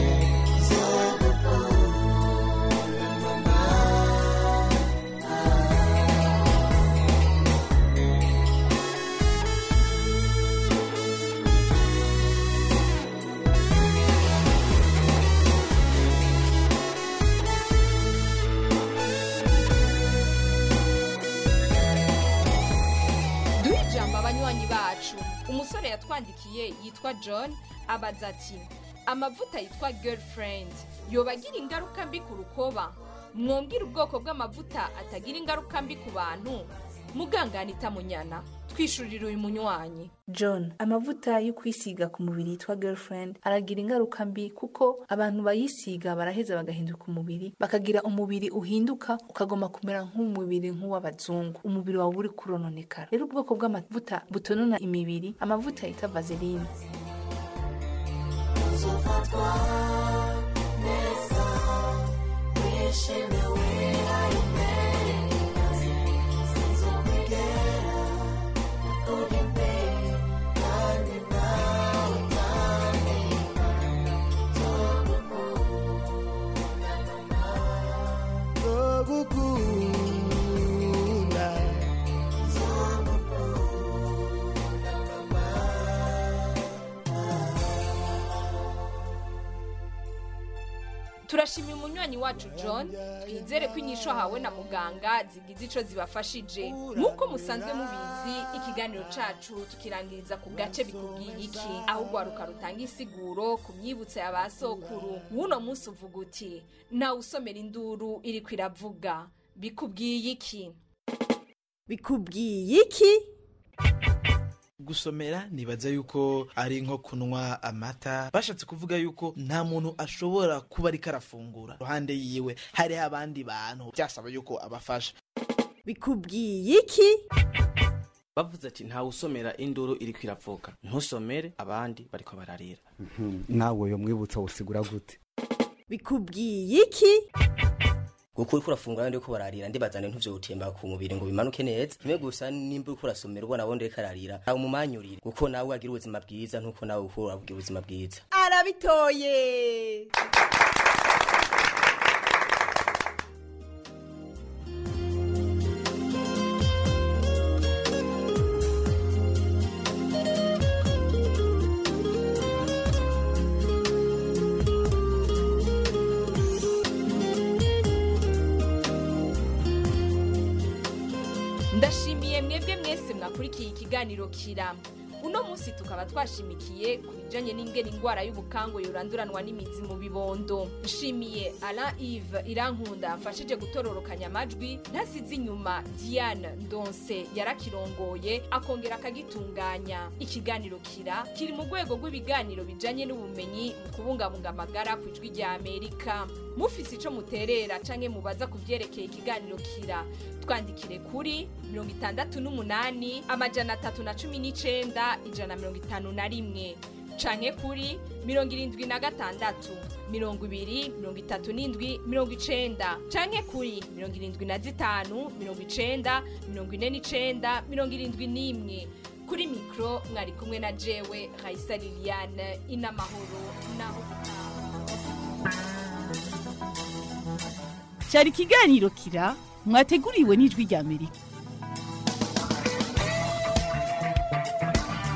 duhe ijambo abanywanyi bacu umusore yatwandikiye yitwa john abaza ati amavuta yitwa girlfriend yoba agira ingaruka mbi ku rukoba mwongera ubwoko bw'amavuta atagira ingaruka mbi ku bantu muganga anita munyana twishurira uyu munywanyi john amavuta yo kwisiga ku mubiri yitwa girlfriend aragira ingaruka mbi kuko abantu bayisiga baraheza bagahinduka umubiri bakagira umubiri uhinduka ukagoma kumera nk'umubiri nk'uw'abazungu umubiri wawe uri kurononekara rero ubwoko bw'amavuta butonona imibiri amavuta yita vaseline uzofatwa neza wishimiwe ari imbere sinzokwigera nakora imbere kandi nawe utandika togukunda zogukunda zogukunda mama turashimira umunywanyi wacu john twizere ko inyisho ahawe na muganga zigize ico zibafashije nk'uko musanzwe mubizi ikiganiro cacu tukirangiriza ku gace bikubwiye iki aho ugwaruka rutanga insiguro ku myibutso ya ba sokuru w'uno munsi uvuga uti nawe usomera induru iriko iravuga bikubwiye iki bikubwiye iki gusomera nibaza yuko ari nko kunywa amata bashatse kuvuga yuko nta muntu ashobora kuba ariko arafungura iruhande yiwe hariho abandi bantu byasaba yuko abafasha bikubwiye iki bavuze ati ntawe usomera induru iriko iravuga ntusomere abandi bariko bararira nawe uyo mwibutso usigura gute bikubwiye iki kuko uriko urafungura ndi ko bararira ndibazane ntuvyo gutemba ku mubiri ngo bimanuke neza kimwe gusa nimba uriko urasomera ubona wundi ariko ararira aho umumanyurire kuko nawe agira ubuzima bwiza nkuko nawe uko uragira ubuzima bwiza arabitoye ndashimiye mwebwe mwese mwakurikiye ikiganiro kira uno munsi tukaba twashimikiye ku bijanye n'ingene ingwara y'ubukango yoranduranwa n'imizi mu bibondo nshimiye alain ive irankunda amfashije gutororokanya amajwi ntasize inyuma diane ndonse yarakirongoye akongera akagitunganya ikiganiro kira kiri mu rwego rw'ibiganiro bijanye n'ubumenyi mu kubungabunga amagara ku ijwi rya amerika mufise ico muterera canke mubaza ku vyerekeye ikiganiro kira twandikire kuri mirongo itandatu n'umunani amajana atatu na cumi n'icenda ijana na mirongo itanu na rimwe canke kuri mirongo irindwi na gatandatu mirongo ibiri mirongo itatu n'indwi mirongo icenda canke kuri mirongo irindwi na zitanu mirongo icenda mirongo ine n'icenda mirongo irindwi n'imwe kuri mikro mwari kumwe na jewe raisa liliane inamahoro naho cyari ikiganiro kira mwateguriwe n'ijwi rya amerika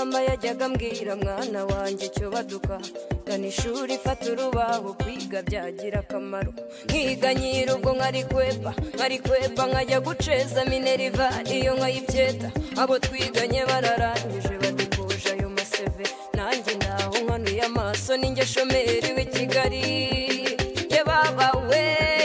mama yajyaga ambwira mwana wanjye icyo baduka gana ishuri fata urubaho kwiga byagira akamaro nkiga nyiri ubwo nkari kwepa nkari kwepa nkajya guceza mineriva iyo nkayibyeta abo twiganye bararangije badukuje ayo maseve nanjye ndaho nkanuye amaso ninjye shomeri w'i kigali ye baba we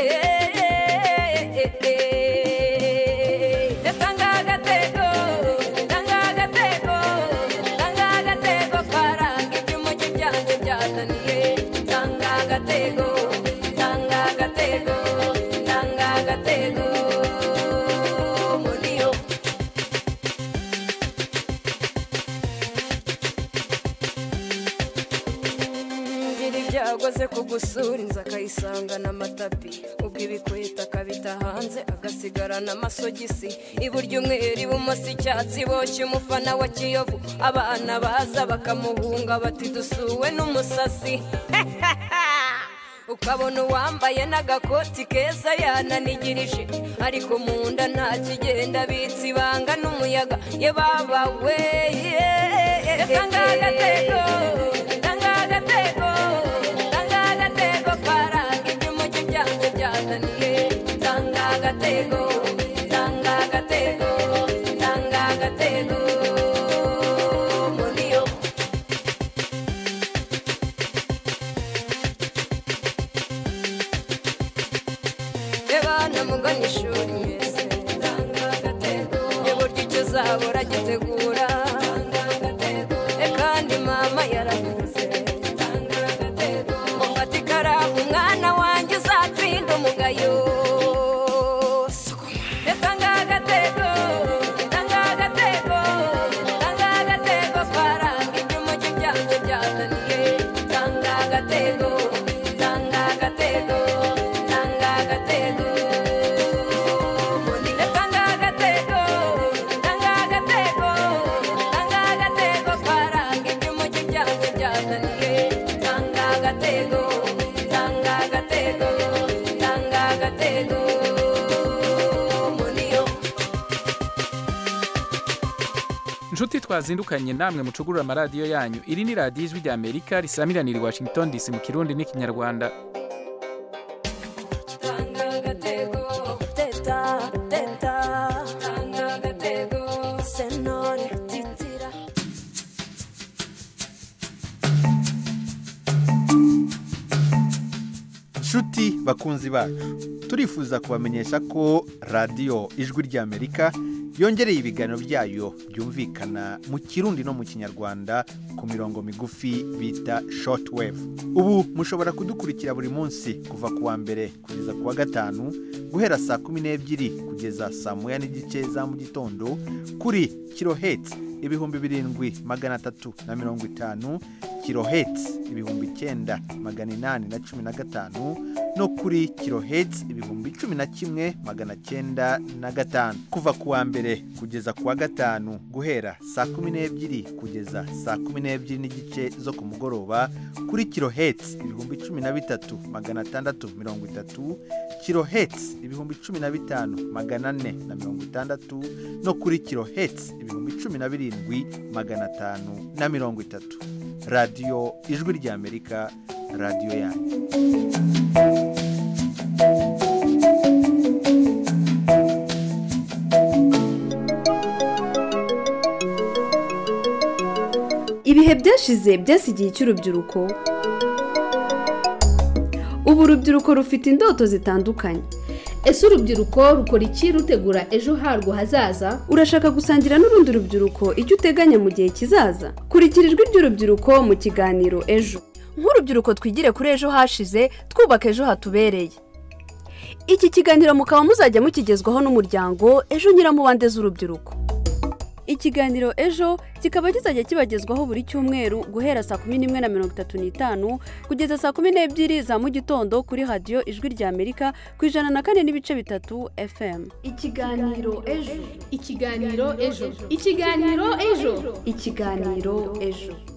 Tanga agatego, tanga agatego, tanga agatego karanga iby'umujyi byanjye byazaniye. Tanga agatego, tanga agatego, tanga agatego, muri yo. ngira ibyago ze kugusura inzu akayisangana amatapi ubwo ibikweta akabita hanze agasigarana amasogisi iburyo umweru ibumoso icyatsi boshye umufana wa kiyovu abana baza bakamuhunga bati dusuwe n'umusasi ukabona uwambaye n'agakoti keza yananigirije ariko mu nda nta kigenda bitse ibanga n'umuyaga ye baba we tanga agatego tanga agatego tanga agatego karanga iby'umujyi byanjye byazaniye tanga agatego tanga agatego tanga agatego muri yo bana mugana ishuri mwese uburyo icyo uzabura gitegura E kandi mama yaravuze mufata ikaramu umwana wanjye uzatsinda umugayo tanga agatego tanga agatego tanga agatego karanga iby'umujyi byanjye byazaniye tanga agatego tanga agatego tanga agatego tanga agatego tanga agatego tanga agatego karanga iby'umujyi byanjye byazaniye tanga agatego tanga agatego tanga agatego muri yo inshuti twazindukanye namwe mucugurura amaradiyo yanyu iri ni radiyo ijwi rya amerika risamiranira i washington dc mu kirundi n'ikinyarwanda tanga agatego teta teta tanga agatego senore titira nshuti bakunzi bacu turifuza kubamenyesha ko radiyo ijwi ry'amerika yongereye ibiganiro byayo byumvikana mu kirundi no mu kinyarwanda ku mirongo migufi bita shortwave ubu mushobora kudukurikira buri munsi kuva ku wa mbere kugeza ku wa gatanu guhera saa kumi n'ebyiri kugeza saa moya n'igice za mu gitondo kuri kirohetsi ibihumbi birindwi magana atatu na mirongo itanu kirohetsi ibihumbi icyenda magana inani na cumi na gatanu no kuri kirohetsi ibihumbi cumi na kimwe magana cyenda na gatanu kuva ku wa mbere kugeza ku wa gatanu guhera saa kumi n'ebyiri kugeza saa kumi n'ebyiri n'igice zo ku mugoroba kuri kirohetsi ibihumbi cumi na bitatu magana atandatu mirongo itatu kirohetsi ibihumbi cumi na bitanu magana ane na mirongo itandatu no kuri kirohetsi ibihumbi cumi na birindwi magana atanu na mirongo itatu radiyo ijwi ry'amerika radiyo yanyu ibihe byashize byasigiye icy'urubyiruko ubu urubyiruko rufite indoto zitandukanye ese urubyiruko rukora iki rutegura ejo harwo hazaza urashaka gusangira n'urundi rubyiruko icyo uteganya mu gihe kizaza kurikira ijwi ry'urubyiruko mu kiganiro ejo nk'urubyiruko twigire kuri ejo hashize twubaka ejo hatubereye iki kiganiro mukaba muzajya mukigezwaho n'umuryango ejo nyiramubande z'urubyiruko ikiganiro ejo kikaba kizajya kibagezwaho buri cyumweru guhera saa kumi n'imwe na mirongo itatu n'itanu kugeza saa kumi n'ebyiri za mu gitondo kuri radiyo ijwi rya amerika ku ijana na kane n'ibice bitatu fm ikiganiro ejo ikiganiro ejo ikiganiro ejo ikiganiro ejo